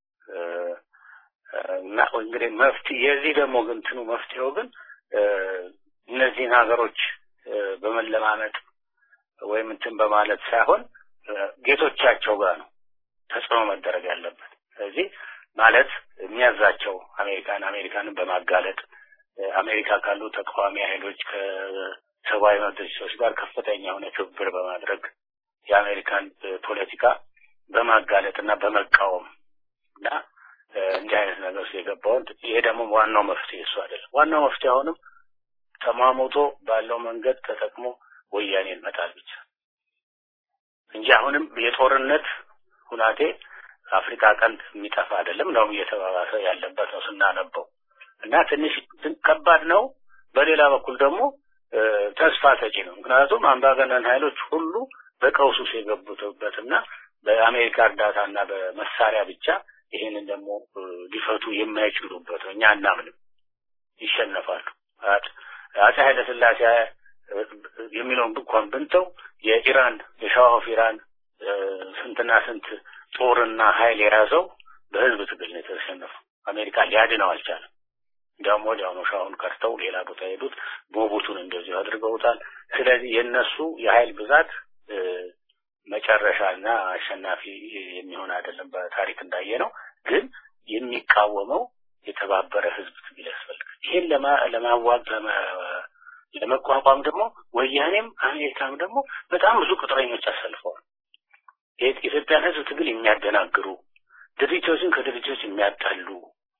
እና እንግዲህ መፍትሄ የዚህ ደግሞ ግን እንትኑ መፍትሄው ግን እነዚህን ሀገሮች በመለማመጥ ወይም እንትን በማለት ሳይሆን ጌቶቻቸው ጋር ነው ተጽዕኖ መደረግ ያለበት። ስለዚህ ማለት የሚያዛቸው አሜሪካን አሜሪካንን በማጋለጥ አሜሪካ ካሉ ተቃዋሚ ኃይሎች ከሰብአዊ መብት ድርጅቶች ጋር ከፍተኛ የሆነ ትብብር በማድረግ የአሜሪካን ፖለቲካ በማጋለጥ እና በመቃወም እና እንዲህ አይነት ነገር ውስጥ የገባውን ይሄ ደግሞ ዋናው መፍትሄ እሱ አይደለም። ዋናው መፍትሄ አሁንም ተሟሙቶ ባለው መንገድ ተጠቅሞ ወያኔን መጣል ብቻ እንጂ አሁንም የጦርነት ሁናቴ አፍሪካ ቀንድ የሚጠፋ አይደለም። እንደውም እየተባባሰ ያለበት ነው ስናነበው እና ትንሽ ከባድ ነው። በሌላ በኩል ደግሞ ተስፋ ሰጪ ነው። ምክንያቱም አምባገነን ኃይሎች ሁሉ በቀውስ ውስጥ የገቡበት እና በአሜሪካ እርዳታ እና በመሳሪያ ብቻ ይህንን ደግሞ ሊፈቱ የማይችሉበት ነው። እኛ እናምንም ይሸነፋሉ። አጼ ኃይለ ሥላሴ የሚለውን እንኳን ብንተው የኢራን የሻህ ኦፍ ኢራን ስንትና ስንት ጦርና ኃይል የያዘው በህዝብ ትግል ነው የተሸነፈው። አሜሪካ ሊያድነው አልቻለም። እንዲያውም ወዲያውኑ ሻሁን ከርተው ሌላ ቦታ ሄዱት። ቦቡቱን እንደዚሁ አድርገውታል። ስለዚህ የእነሱ የኃይል ብዛት መጨረሻና አሸናፊ የሚሆን አይደለም። በታሪክ እንዳየ ነው። ግን የሚቃወመው የተባበረ ህዝብ ትግል ያስፈልጋል። ይሄን ለማዋግ ለመቋቋም ደግሞ ወያኔም አሜሪካም ደግሞ በጣም ብዙ ቅጥረኞች አሰልፈዋል። የኢትዮጵያን ህዝብ ትግል የሚያደናግሩ ድርጅቶችን ከድርጅቶች የሚያጣሉ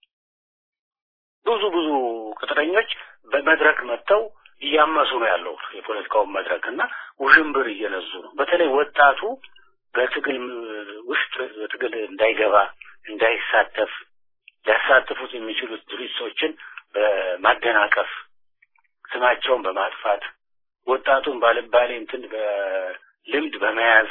ብዙ ብዙ ቅጥረኞች በመድረክ መጥተው እያመሱ ነው ያለው የፖለቲካውን መድረክ እና ውዥንብር እየነዙ ነው። በተለይ ወጣቱ በትግል ውስጥ በትግል እንዳይገባ እንዳይሳተፍ ሊያሳትፉት የሚችሉት ድርጅቶችን በማደናቀፍ ስማቸውን በማጥፋት ወጣቱን ባልባሌ እንትን በልምድ በመያዝ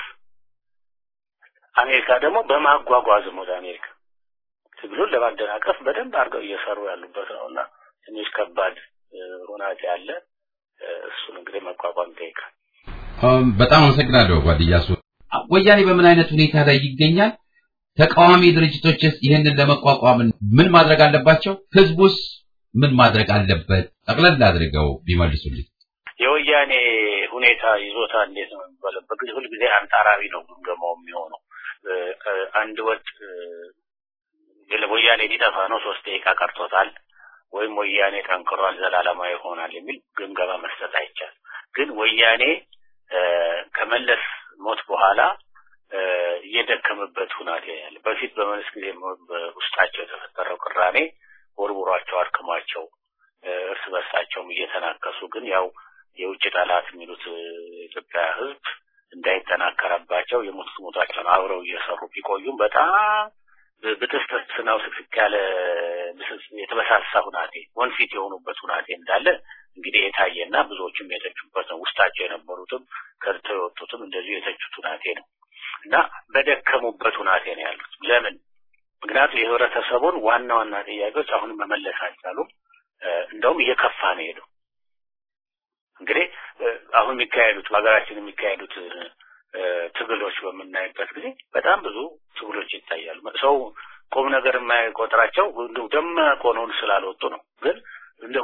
አሜሪካ ደግሞ በማጓጓዝም ወደ አሜሪካ ትግሉን ለማደናቀፍ በደንብ አድርገው እየሰሩ ያሉበት ነው እና ትንሽ ከባድ ሁናቴ አለ። እሱን እንግዲህ መቋቋም ይጠይቃል። በጣም አመሰግናለሁ ጓድያሱ። ወያኔ በምን አይነት ሁኔታ ላይ ይገኛል? ተቃዋሚ ድርጅቶችስ ይህንን ለመቋቋም ምን ማድረግ አለባቸው? ህዝቡስ ምን ማድረግ አለበት? ጠቅለል አድርገው ቢመልሱልኝ። የወያኔ ሁኔታ ይዞታ እንዴት ነው የሚባለው? በጊዜ ሁልጊዜ አንጻራዊ ነው ግምገማው የሚሆነው። አንድ ወጥ ወያኔ ሊጠፋ ነው፣ ሶስት ደቂቃ ቀርቶታል። ወይም ወያኔ ጠንክሯል ዘላለማዊ ይሆናል የሚል ግምገማ መስጠት አይቻልም። ግን ወያኔ ከመለስ ሞት በኋላ እየደከመበት ሁናቴ ያለ በፊት በመለስ ጊዜ በውስጣቸው የተፈጠረው ቅራኔ ወርውሯቸው አድክሟቸው እርስ በርሳቸውም እየተናከሱ ግን ያው የውጭ ጠላት የሚሉት የኢትዮጵያ ሕዝብ እንዳይጠናከረባቸው የሞት ሞታቸውን አብረው እየሰሩ ቢቆዩም በጣም ብጥስጥስና ውስቅስቅ ያለ የተበሳሳ ሁናቴ ወንፊት የሆኑበት ሁናቴ እንዳለ እንግዲህ የታየና ብዙዎችም የተቹበት ነው። ውስጣቸው የነበሩትም ከድተው የወጡትም እንደዚሁ የተቹት ሁናቴ ነው እና በደከሙበት ሁናቴ ነው ያሉት። ለምን? ምክንያቱም የህብረተሰቡን ዋና ዋና ጥያቄዎች አሁንም መመለስ አልቻሉም። እንደውም እየከፋ ነው ሄደው እንግዲህ አሁን የሚካሄዱት በሀገራችን የሚካሄዱት ትግሎች በምናይበት ጊዜ በጣም ብዙ ትግሎች ይታያሉ። ሰው ቁም ነገር የማይቆጥራቸው ደማቅ ሆነውን ስላልወጡ ነው። ግን እንደው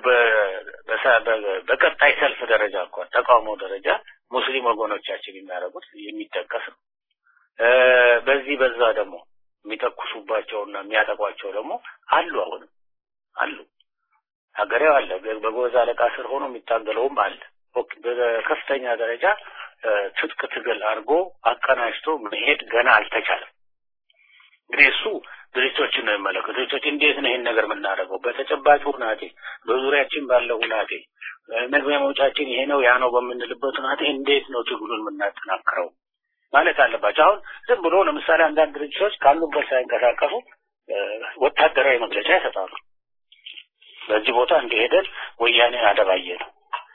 በቀጣይ ሰልፍ ደረጃ እንኳን ተቃውሞ ደረጃ ሙስሊም ወገኖቻችን የሚያደርጉት የሚጠቀስ ነው። በዚህ በዛ ደግሞ የሚተኩሱባቸውና የሚያጠቋቸው ደግሞ አሉ፣ አሁንም አሉ። ሀገሬው አለ። በጎበዝ አለቃ ስር ሆኖ የሚታገለውም አለ። በከፍተኛ ደረጃ ትጥቅ ትግል አድርጎ አቀናጅቶ መሄድ ገና አልተቻለም። እንግዲህ እሱ ድርጅቶችን ነው የሚመለከቱ። ድርጅቶች እንዴት ነው ይህን ነገር የምናደርገው? በተጨባጭ ሁናቴ፣ በዙሪያችን ባለው ሁናቴ፣ መግቢያ መውጫችን ይሄ ነው ያ ነው በምንልበት ሁናቴ እንዴት ነው ትግሉን የምናጠናክረው ማለት አለባቸው። አሁን ዝም ብሎ ለምሳሌ አንዳንድ ድርጅቶች ካሉበት ሳይንቀሳቀሱ ወታደራዊ መግለጫ ይሰጣሉ። በዚህ ቦታ እንደሄደን ወያኔ አደባየ ነው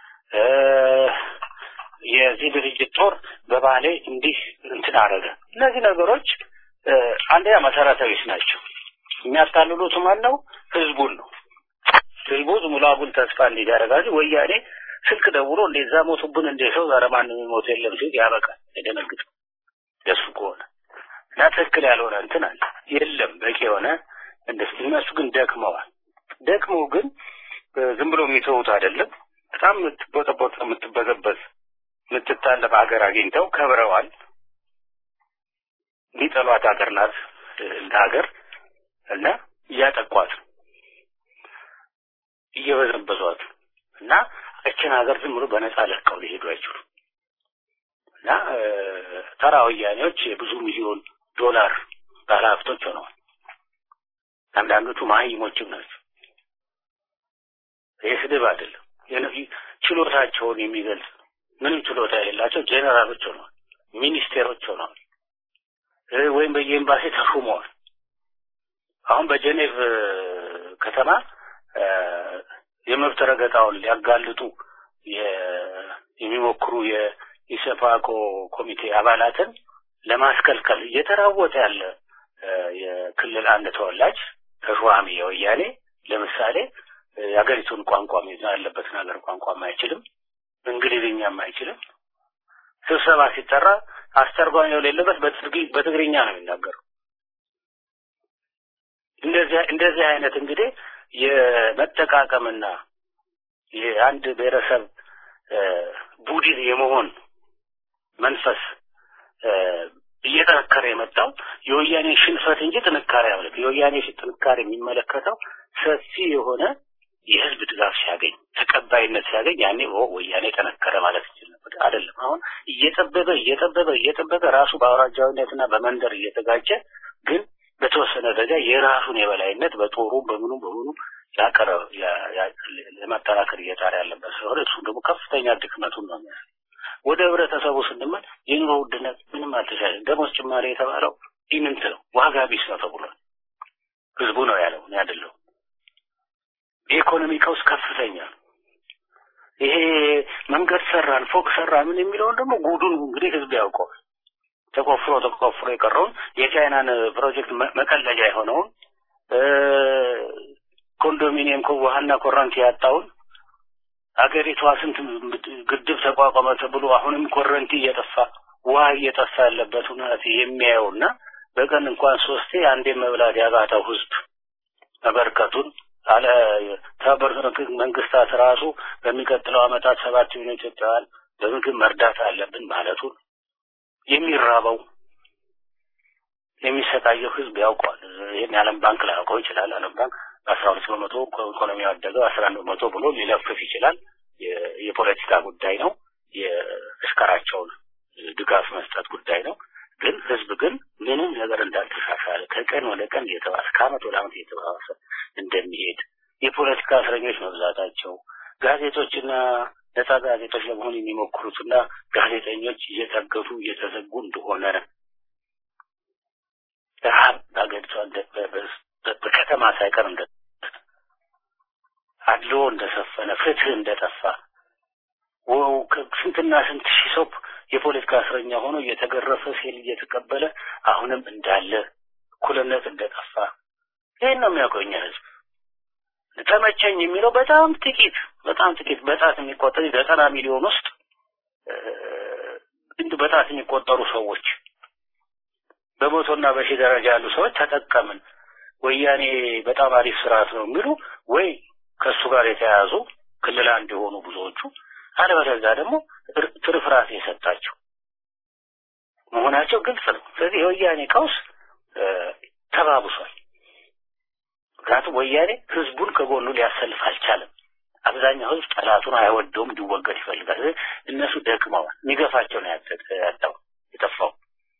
የዚህ ድርጅት ጦር በባሌ እንዲህ እንትን አደረገ። እነዚህ ነገሮች አንደኛ መሰረታዊስ ናቸው። የሚያታልሉት ማን ነው? ህዝቡን ነው። ህዝቡ ዝም ብሎ አጉል ተስፋ እንዲያደርጋል። ወያኔ ስልክ ደውሎ እንደዛ ሞቱብን እንደ ሰው ዛሬ ማንም ሞት የለም ሲል ያበቃል። የደነግጥ ደሱ ከሆነ እና ትክክል ያልሆነ እንትን አለ የለም በቂ የሆነ እንደዚህ እነሱ ግን ደክመዋል። ደክመው ግን ዝም ብሎ የሚተዉት አይደለም። በጣም የምትቦጠቦጥ የምትበዘበዝ የምትታለፍ ሀገር አግኝተው ከብረዋል። ሊጠሏት ሀገር ናት እንደ ሀገር እና እያጠቋት እየበዘበዟት እና እችን ሀገር ዝም ብሎ በነፃ ለቀው ሊሄዱ አይችሉም እና ተራ ወያኔዎች የብዙ ሚሊዮን ዶላር ባለሀብቶች ሆነዋል። አንዳንዶቹ መሀይሞችም ናቸው። ይህ ስድብ አይደለም። ችሎታቸውን የሚገልጽ ምንም ችሎታ የሌላቸው ጄኔራሎች ሆነዋል፣ ሚኒስቴሮች ሆነዋል፣ ወይም በየኤምባሲ ተሹመዋል። አሁን በጀኔቭ ከተማ የመብት ረገጣውን ሊያጋልጡ የሚሞክሩ የኢሰፓኮ ኮሚቴ አባላትን ለማስከልከል እየተራወጠ ያለ የክልል አንድ ተወላጅ ተሿሚ የወያኔ ለምሳሌ የሀገሪቱን ቋንቋ ያለበትን ሀገር ቋንቋም አይችልም፣ እንግሊዝኛም አይችልም። ስብሰባ ሲጠራ አስተርጓሚ የሌለበት በትግርኛ ነው የሚናገረው። እንደዚህ እንደዚህ አይነት እንግዲህ የመጠቃቀምና የአንድ ብሔረሰብ ቡድን የመሆን መንፈስ እየጠነከረ የመጣው የወያኔ ሽንፈት እንጂ ጥንካሬ አለ። የወያኔ ጥንካሬ የሚመለከተው ሰፊ የሆነ የህዝብ ድጋፍ ሲያገኝ ተቀባይነት ሲያገኝ ያኔ ወያኔ ጠነከረ ማለት ይችል ነበር። አይደለም። አሁን እየጠበበ እየጠበበ እየጠበበ ራሱ በአውራጃዊነትና በመንደር እየተጋጨ ግን በተወሰነ ደረጃ የራሱን የበላይነት በጦሩ በምኑ በምኑ ያቀረ ለማጠናከር እየጣረ ያለበት ስለሆነ እሱ ደግሞ ከፍተኛ ድክመቱን ነው የሚያሳይ። ወደ ህብረተሰቡ ስንመል የኑሮ ውድነት ምንም አልተሻለም። ደሞዝ ጭማሪ የተባለው ኢምንት ነው፣ ዋጋ ቢስ ነው ተብሏል። ህዝቡ ነው ያለው፣ እኔ አይደለሁም። የኢኮኖሚ ቀውስ ከፍተኛ ነው። ይሄ መንገድ ሰራን፣ ፎቅ ሰራን ምን የሚለውን ደግሞ ጉዱን እንግዲህ ህዝብ ያውቀዋል። ተቆፍሮ ተቆፍሮ የቀረውን የቻይናን ፕሮጀክት መቀለጃ የሆነውን ኮንዶሚኒየም ውሃና ኮረንቲ ያጣውን አገሪቷ ስንት ግድብ ተቋቋመ ተብሎ አሁንም ኮረንቲ እየጠፋ ውሃ እየጠፋ ያለበት ሁኔታ የሚያየውና በቀን እንኳን ሶስቴ አንዴ መብላት ያቃተው ህዝብ መበርከቱን አለ ተባበሩት መንግስታት ራሱ በሚቀጥለው አመታት ሰባት ሚሊዮን ኢትዮጵያውያን በምግብ መርዳት አለብን ማለቱን የሚራበው የሚሰቃየው ህዝብ ያውቀዋል። ይህን የዓለም ባንክ ላያውቀው ይችላል። ዓለም ባንክ አስራ ሁለት በመቶ ኢኮኖሚ ያደገው አስራ አንድ በመቶ ብሎ ሊለፍፍ ይችላል። የፖለቲካ ጉዳይ ነው። የእሽከራቸውን ድጋፍ መስጠት ጉዳይ ነው። ግን ህዝብ ግን ምንም ነገር እንዳልተሻሻለ ከቀን ወደ ቀን እየተባሰ ከአመት ወደ አመት እየተባሰ እንደሚሄድ የፖለቲካ እስረኞች መብዛታቸው ጋዜጦችና ነጻ ጋዜጦች ለመሆን የሚሞክሩትና ጋዜጠኞች እየታገቱ እየተዘጉ እንደሆነ ረሀብ በሀገሪቷ በከተማ ሳይቀር እንደ አድሎ እንደሰፈነ ፍትህ እንደጠፋ ስንትና ስንት ሺህ ሰው የፖለቲካ እስረኛ ሆኖ እየተገረፈ ሴል እየተቀበለ አሁንም እንዳለ እኩልነት እንደጠፋ ይህን ነው የሚያውቀው የኛ ህዝብ። ተመቸኝ የሚለው በጣም ጥቂት በጣም ጥቂት በጣት የሚቆጠሩ ዘጠና ሚሊዮን ውስጥ እንድ በጣት የሚቆጠሩ ሰዎች በመቶና በሺህ ደረጃ ያሉ ሰዎች ተጠቀምን፣ ወያኔ በጣም አሪፍ ስርዓት ነው የሚሉ ወይ ከእሱ ጋር የተያያዙ ክልል አንድ የሆኑ ብዙዎቹ አለበለዚያ ደግሞ ትርፍራፊ የሰጣቸው መሆናቸው ግልጽ ነው። ስለዚህ የወያኔ ቀውስ ተባብሷል። ምክንያቱም ወያኔ ህዝቡን ከጎኑ ሊያሰልፍ አልቻለም። አብዛኛው ህዝብ ጠላቱን አይወደውም፣ እንዲወገድ ይፈልጋል። እነሱ ደክመዋል። የሚገፋቸው ነው ያጣው የጠፋው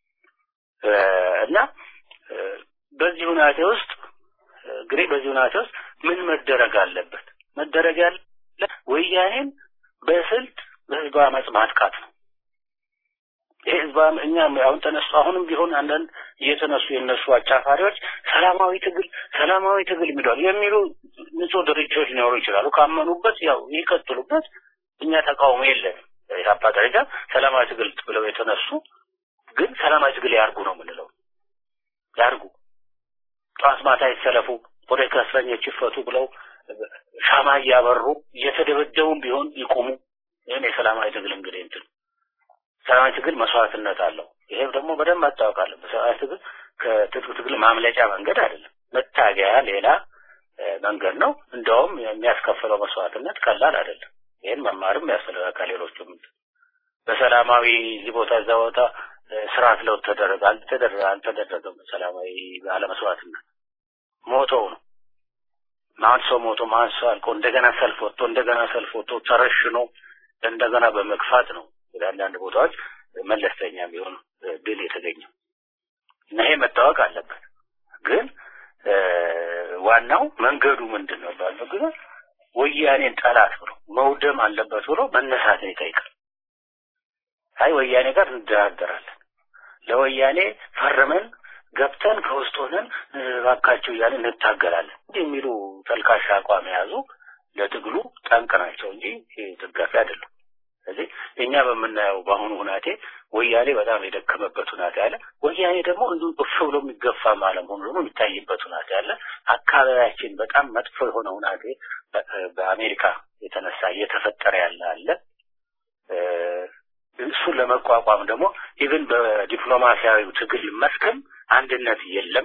እና በዚህ ሁናቴ ውስጥ እንግዲህ በዚህ ሁናቴ ውስጥ ምን መደረግ አለበት? መደረግ ያለ ወያኔን በስልት በህዝብ አመፅ ማጥቃት ነው። ይሄ ህዝብ እኛ አሁን ተነሱ አሁንም ቢሆን አንዳንድ እየተነሱ የነሱ አጫፋሪዎች ሰላማዊ ትግል ሰላማዊ ትግል የሚሏል የሚሉ ንጹህ ድርጅቶች ሊኖሩ ይችላሉ። ካመኑበት ያው ይቀጥሉበት። እኛ ተቃውሞ የለንም። ኢህአፓ ደረጃ ሰላማዊ ትግል ብለው የተነሱ ግን ሰላማዊ ትግል ያርጉ ነው የምንለው። ያርጉ፣ ጠዋት ማታ ይሰለፉ፣ ፖለቲካ እስረኞች ይፈቱ ብለው ሻማ እያበሩ እየተደበደቡም ቢሆን ይቁሙ። ይህን የሰላማዊ ትግል እንግዲህ እንትን ሰላማዊ ትግል መስዋዕትነት አለው። ይሄም ደግሞ በደንብ መታወቅ አለበት። ሰላማዊ ትግል ከትጥቅ ትግል ማምለጫ መንገድ አይደለም፣ መታገያ ሌላ መንገድ ነው። እንደውም የሚያስከፍለው መስዋዕትነት ቀላል አይደለም። ይህን መማርም ያስፈልጋል። ከሌሎቹም በሰላማዊ እዚህ ቦታ እዛ ቦታ ስርዓት ለውጥ ተደረገ አልተደረገ አልተደረገም። ሰላማዊ አለመስዋዕትነት ሞተው ነው ማን ሰው ሞቶ ማን ሰው አልቆ እንደገና ሰልፍ ወጥቶ እንደገና ሰልፍ ወጥቶ ተረሽኖ እንደገና በመግፋት ነው ወደ አንዳንድ ቦታዎች መለስተኛ ቢሆን ድል የተገኘው እና ይሄ መታወቅ አለበት። ግን ዋናው መንገዱ ምንድን ነው ባለው ጊዜ ወያኔን ጠላት ብሎ መውደም አለበት ብሎ መነሳትን ይጠይቃል። አይ ወያኔ ጋር እንደራደራለን፣ ለወያኔ ፈርመን ገብተን ከውስጥ ሆነን እባካቸው እያለን እንታገላለን እንዲህ የሚሉ ተልካሻ አቋም የያዙ ለትግሉ ጠንቅ ናቸው እንጂ ደጋፊ አይደለም። ስለዚህ እኛ በምናየው በአሁኑ ሁናቴ ወያኔ በጣም የደከመበት ሁናቴ አለ። ወያኔ ደግሞ እንዲሁ እፍ ብሎ የሚገፋ አለመሆኑ ደግሞ የሚታይበት ሁናቴ አለ። አካባቢያችን በጣም መጥፎ የሆነ ሁናቴ በአሜሪካ የተነሳ እየተፈጠረ ያለ አለ። እሱን ለመቋቋም ደግሞ ኢቭን በዲፕሎማሲያዊ ትግል መስክም አንድነት የለም።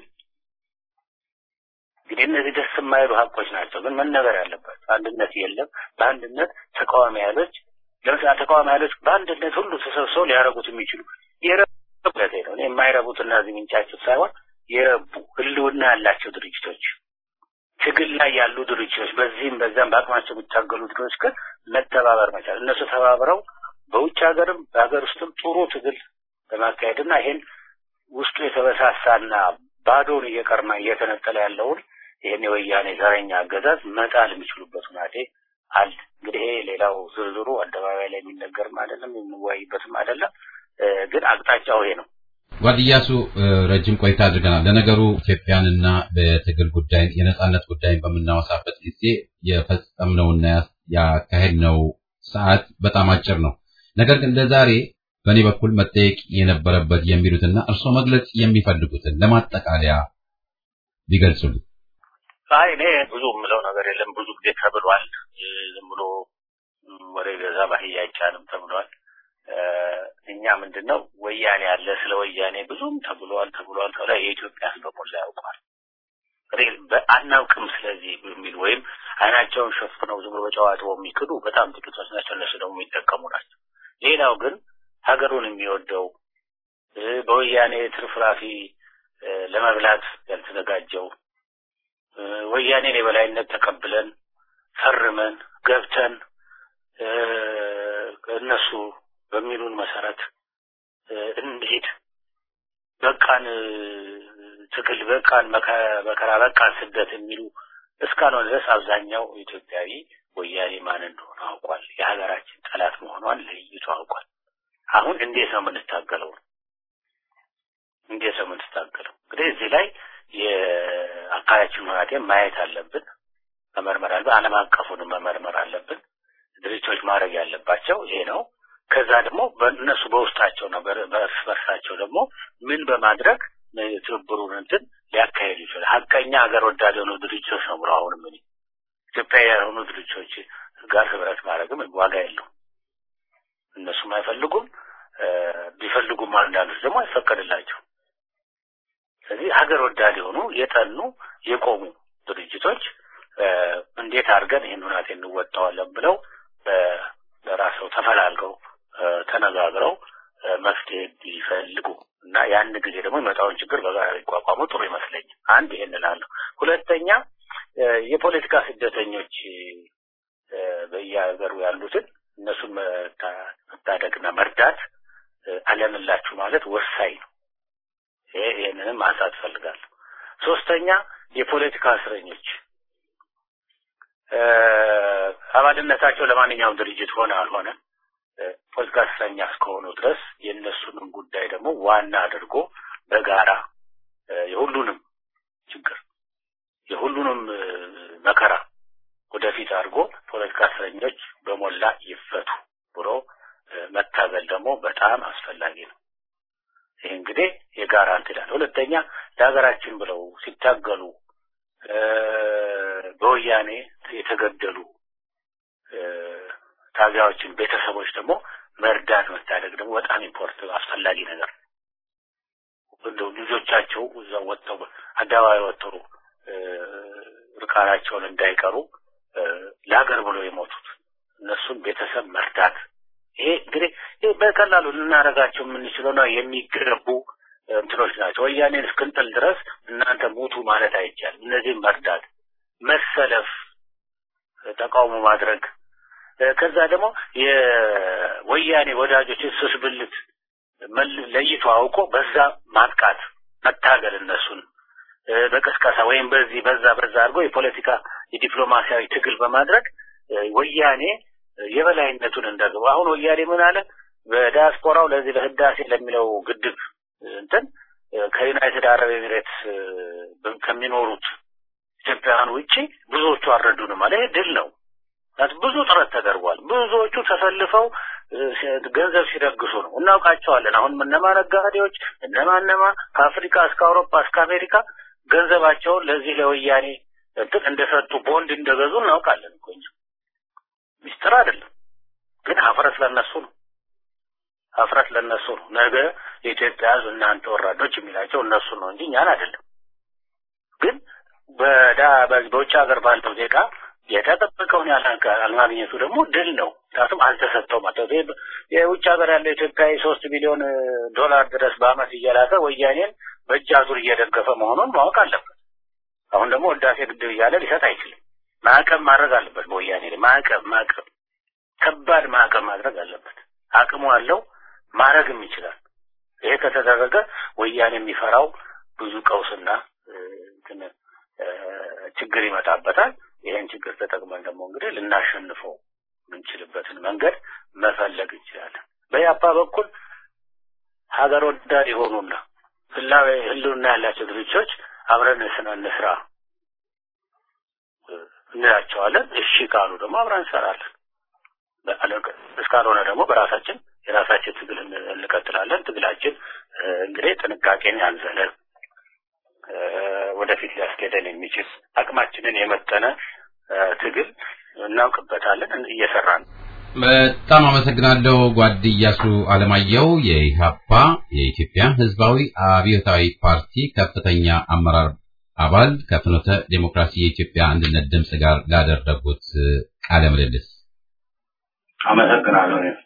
እንግዲህ እነዚህ ደስ የማይሉ ሀቆች ናቸው፣ ግን መነገር ያለባቸው አንድነት የለም። በአንድነት ተቃዋሚ ኃይሎች ለምሳሌ ተቃዋሚ ኃይሎች በአንድነት ሁሉ ተሰብስበው ሊያረጉት የሚችሉ የረቡለት ነው የማይረቡት እና እዚህ ምንጫቸው ሳይሆን የረቡ ህልውና ያላቸው ድርጅቶች ትግል ላይ ያሉ ድርጅቶች በዚህም በዛም በአቅማቸው የሚታገሉ ድርጅቶች ግን መተባበር መቻል እነሱ ተባብረው በውጭ ሀገርም በሀገር ውስጥም ጥሩ ትግል በማካሄድና ይሄን ውስጡ የተበሳሳና ባዶን እየቀርማ እየተነጠለ ያለውን ይህን የወያኔ ዘረኛ አገዛዝ መጣል የሚችሉበት ሁናቴ አለ። እንግዲህ ይሄ ሌላው ዝርዝሩ አደባባይ ላይ የሚነገርም አይደለም የምንወያይበትም አይደለም። ግን አቅጣጫው ይሄ ነው። ጓድ ኢያሱ ረጅም ቆይታ አድርገናል። ለነገሩ ኢትዮጵያንና በትግል ጉዳይ የነጻነት ጉዳይን በምናወሳበት ጊዜ የፈጸምነውና ያካሄድነው ሰዓት በጣም አጭር ነው። ነገር ግን ለዛሬ በእኔ በኩል መጠየቅ የነበረበት የሚሉትና እርስዎ መግለጽ የሚፈልጉትን ለማጠቃለያ ቢገልጹልኝ። አይ እኔ ብዙ የምለው ነገር የለም። ብዙ ጊዜ ተብሏል። ዝም ብሎ ወሬ ገዛ ባህያ አይቻልም ተብሏል። እኛ ምንድን ነው ወያኔ ያለ ስለ ወያኔ ብዙም ተብሏል ተብሏል ተብሏል። የኢትዮጵያ ሕዝብ በሞላ ያውቀዋል። አናውቅም ስለዚህ የሚል ወይም አይናቸውን ሸፍነው ዝም ብሎ በጨዋታው የሚክዱ በጣም ጥቂቶች ናቸው። እነሱ ደግሞ የሚጠቀሙ ናቸው። ሌላው ግን ሀገሩን የሚወደው በወያኔ ትርፍራፊ ለመብላት ያልተዘጋጀው ወያኔን የበላይነት ተቀብለን ፈርመን ገብተን እነሱ በሚሉን መሰረት እንሄድ በቃን ትግል በቃን መከራ በቃን ስደት የሚሉ እስካልሆነ ድረስ አብዛኛው ኢትዮጵያዊ ወያኔ ማን እንደሆነ አውቋል። የሀገራችን ጠላት መሆኗን ለይቶ አውቋል። አሁን እንዴት ነው የምንታገለው? እንዴት ነው የምንታገለው? እንግዲህ እዚህ ላይ የአካባቢያችን ሁኔታ ማየት አለብን፣ መመርመር አለብን። ዓለም አቀፉንም መመርመር አለብን። ድርጅቶች ማድረግ ያለባቸው ይሄ ነው። ከዛ ደግሞ በእነሱ በውስጣቸው ነው በእርስ በርሳቸው ደግሞ ምን በማድረግ ትብብሩን እንትን ሊያካሄዱ ይችላል። ሀቀኛ ሀገር ወዳድ የሆኑ ድርጅቶች ነው ብሎ አሁንም እኔ ኢትዮጵያዊ ያልሆኑ ድርጅቶች ጋር ህብረት ማድረግም ዋጋ የለውም። እነሱም አይፈልጉም፣ ቢፈልጉም አንዳንዶች ደግሞ አይፈቀድላቸው። ስለዚህ ሀገር ወዳድ የሆኑ የጠኑ የቆሙ ድርጅቶች እንዴት አድርገን ይህን ሁናቴ እንወጣዋለን ብለው በራሰው ተፈላልገው ተነጋግረው መፍትሄ ቢፈልጉ እና ያን ጊዜ ደግሞ የመጣውን ችግር በጋራ ሊቋቋሙ ጥሩ ይመስለኛል። አንድ ይሄን እላለሁ። ሁለተኛ የፖለቲካ ስደተኞች በየሀገሩ ያሉትን እነሱን መታደግና መርዳት አለንላችሁ ማለት ወሳኝ ነው። ይሄ ይህንንም ማንሳት እፈልጋለሁ። ሶስተኛ የፖለቲካ እስረኞች አባልነታቸው ለማንኛውም ድርጅት ሆነ አልሆነ ፖለቲካ እስረኛ እስከሆኑ ድረስ የእነሱንም ጉዳይ ደግሞ ዋና አድርጎ በጋራ የሁሉንም ችግር የሁሉንም መከራ ወደፊት አድርጎ ፖለቲካ እስረኞች በሞላ ይፈቱ ብሎ መታገል ደግሞ በጣም አስፈላጊ ነው። ይህ እንግዲህ የጋራ እንትላል። ሁለተኛ ለሀገራችን ብለው ሲታገሉ በወያኔ የተገደሉ ታጋዮችን ቤተሰቦች ደግሞ መርዳት መታደግ ደግሞ በጣም ኢምፖርት አስፈላጊ ነገር ነው። እንደው ልጆቻቸው እዛ ወጥተው አደባባይ ወጥተው ርቃናቸውን እንዳይቀሩ ለሀገር ብሎ የሞቱት እነሱን ቤተሰብ መርዳት ይሄ እንግዲህ ይሄ በቀላሉ ልናደርጋቸው የምንችለው ነው የሚገቡ እንትኖች ናቸው። ወያኔን እስክንጥል ድረስ እናንተ ሙቱ ማለት አይቻልም። እነዚህም መርዳት፣ መሰለፍ፣ ተቃውሞ ማድረግ ከዛ ደግሞ የወያኔ ወዳጆችን ስስብልት ለይቶ አውቆ በዛ ማጥቃት መታገል እነሱን በቅስቀሳ ወይም በዚህ በዛ በዛ አድርጎ የፖለቲካ የዲፕሎማሲያዊ ትግል በማድረግ ወያኔ የበላይነቱን እንደግቡ አሁን ወያኔ ምን አለ በዲያስፖራው ለዚህ ለህዳሴ ለሚለው ግድብ እንትን ከዩናይትድ አረብ ኤሚሬትስ ከሚኖሩት ኢትዮጵያውያን ውጪ ብዙዎቹ አልረዱንም አለ። ይሄ ድል ነው። ብዙ ጥረት ተደርጓል። ብዙዎቹ ተሰልፈው ገንዘብ ሲደግሱ ነው እናውቃቸዋለን። አሁን እነማ ነጋዴዎች እነማ እነማ ከአፍሪካ እስከ አውሮፓ እስከ አሜሪካ ገንዘባቸውን ለዚህ ለወያኔ እንትን እንደሰጡ ቦንድ እንደገዙ እናውቃለን እኮ እኛ ሚስጥር አይደለም። ግን ሀፍረት ለነሱ ነው። ሀፍረት ለነሱ ነው። ነገ የኢትዮጵያ ሕዝብ እናንተ ወራዶች የሚላቸው እነሱ ነው እንጂ እኛን አይደለም። ግን በዳ በውጭ ሀገር ባለው ዜጋ የተጠበቀውን ያለማግኘቱ ደግሞ ድል ነው። ምክንያቱም አልተሰጠው ማለት የውጭ ሀገር ያለው ኢትዮጵያዊ ሶስት ቢሊዮን ዶላር ድረስ በአመት እየላከ ወያኔን በእጅ አዙር እየደገፈ መሆኑን ማወቅ አለበት። አሁን ደግሞ ህዳሴ ግድብ እያለ ሊሰጥ አይችልም። ማዕቀብ ማድረግ አለበት። በወያኔ ላይ ማዕቀብ ማዕቀብ ከባድ ማዕቀብ ማድረግ አለበት። አቅሙ አለው፣ ማድረግም ይችላል። ይሄ ከተደረገ ወያኔ የሚፈራው ብዙ ቀውስና ችግር ይመጣበታል። ይሄን ችግር ተጠቅመን ደግሞ እንግዲህ ልናሸንፈው የምንችልበትን መንገድ መፈለግ እንችላለን። በያፓ በኩል ሀገር ወዳድ የሆኑና ህላዊ ህልውና ያላቸው ድርጅቶች አብረን ስነ እንስራ እንላቸዋለን። እሺ ካሉ ደግሞ አብረን እንሰራለን። እስካልሆነ ደግሞ በራሳችን የራሳችን ትግል እንቀጥላለን። ትግላችን እንግዲህ ጥንቃቄን ያዘለ ወደፊት ሊያስኬደን የሚችል አቅማችንን የመጠነ ትግል እናውቅበታለን፣ እየሰራን ነው። በጣም አመሰግናለሁ ጓድ ኢያሱ አለማየሁ የኢህአፓ የኢትዮጵያ ህዝባዊ አብዮታዊ ፓርቲ ከፍተኛ አመራር አባል ከፍኖተ ዴሞክራሲ የኢትዮጵያ አንድነት ድምፅ ጋር ላደረጉት ቃለ ምልልስ አመሰግናለሁ።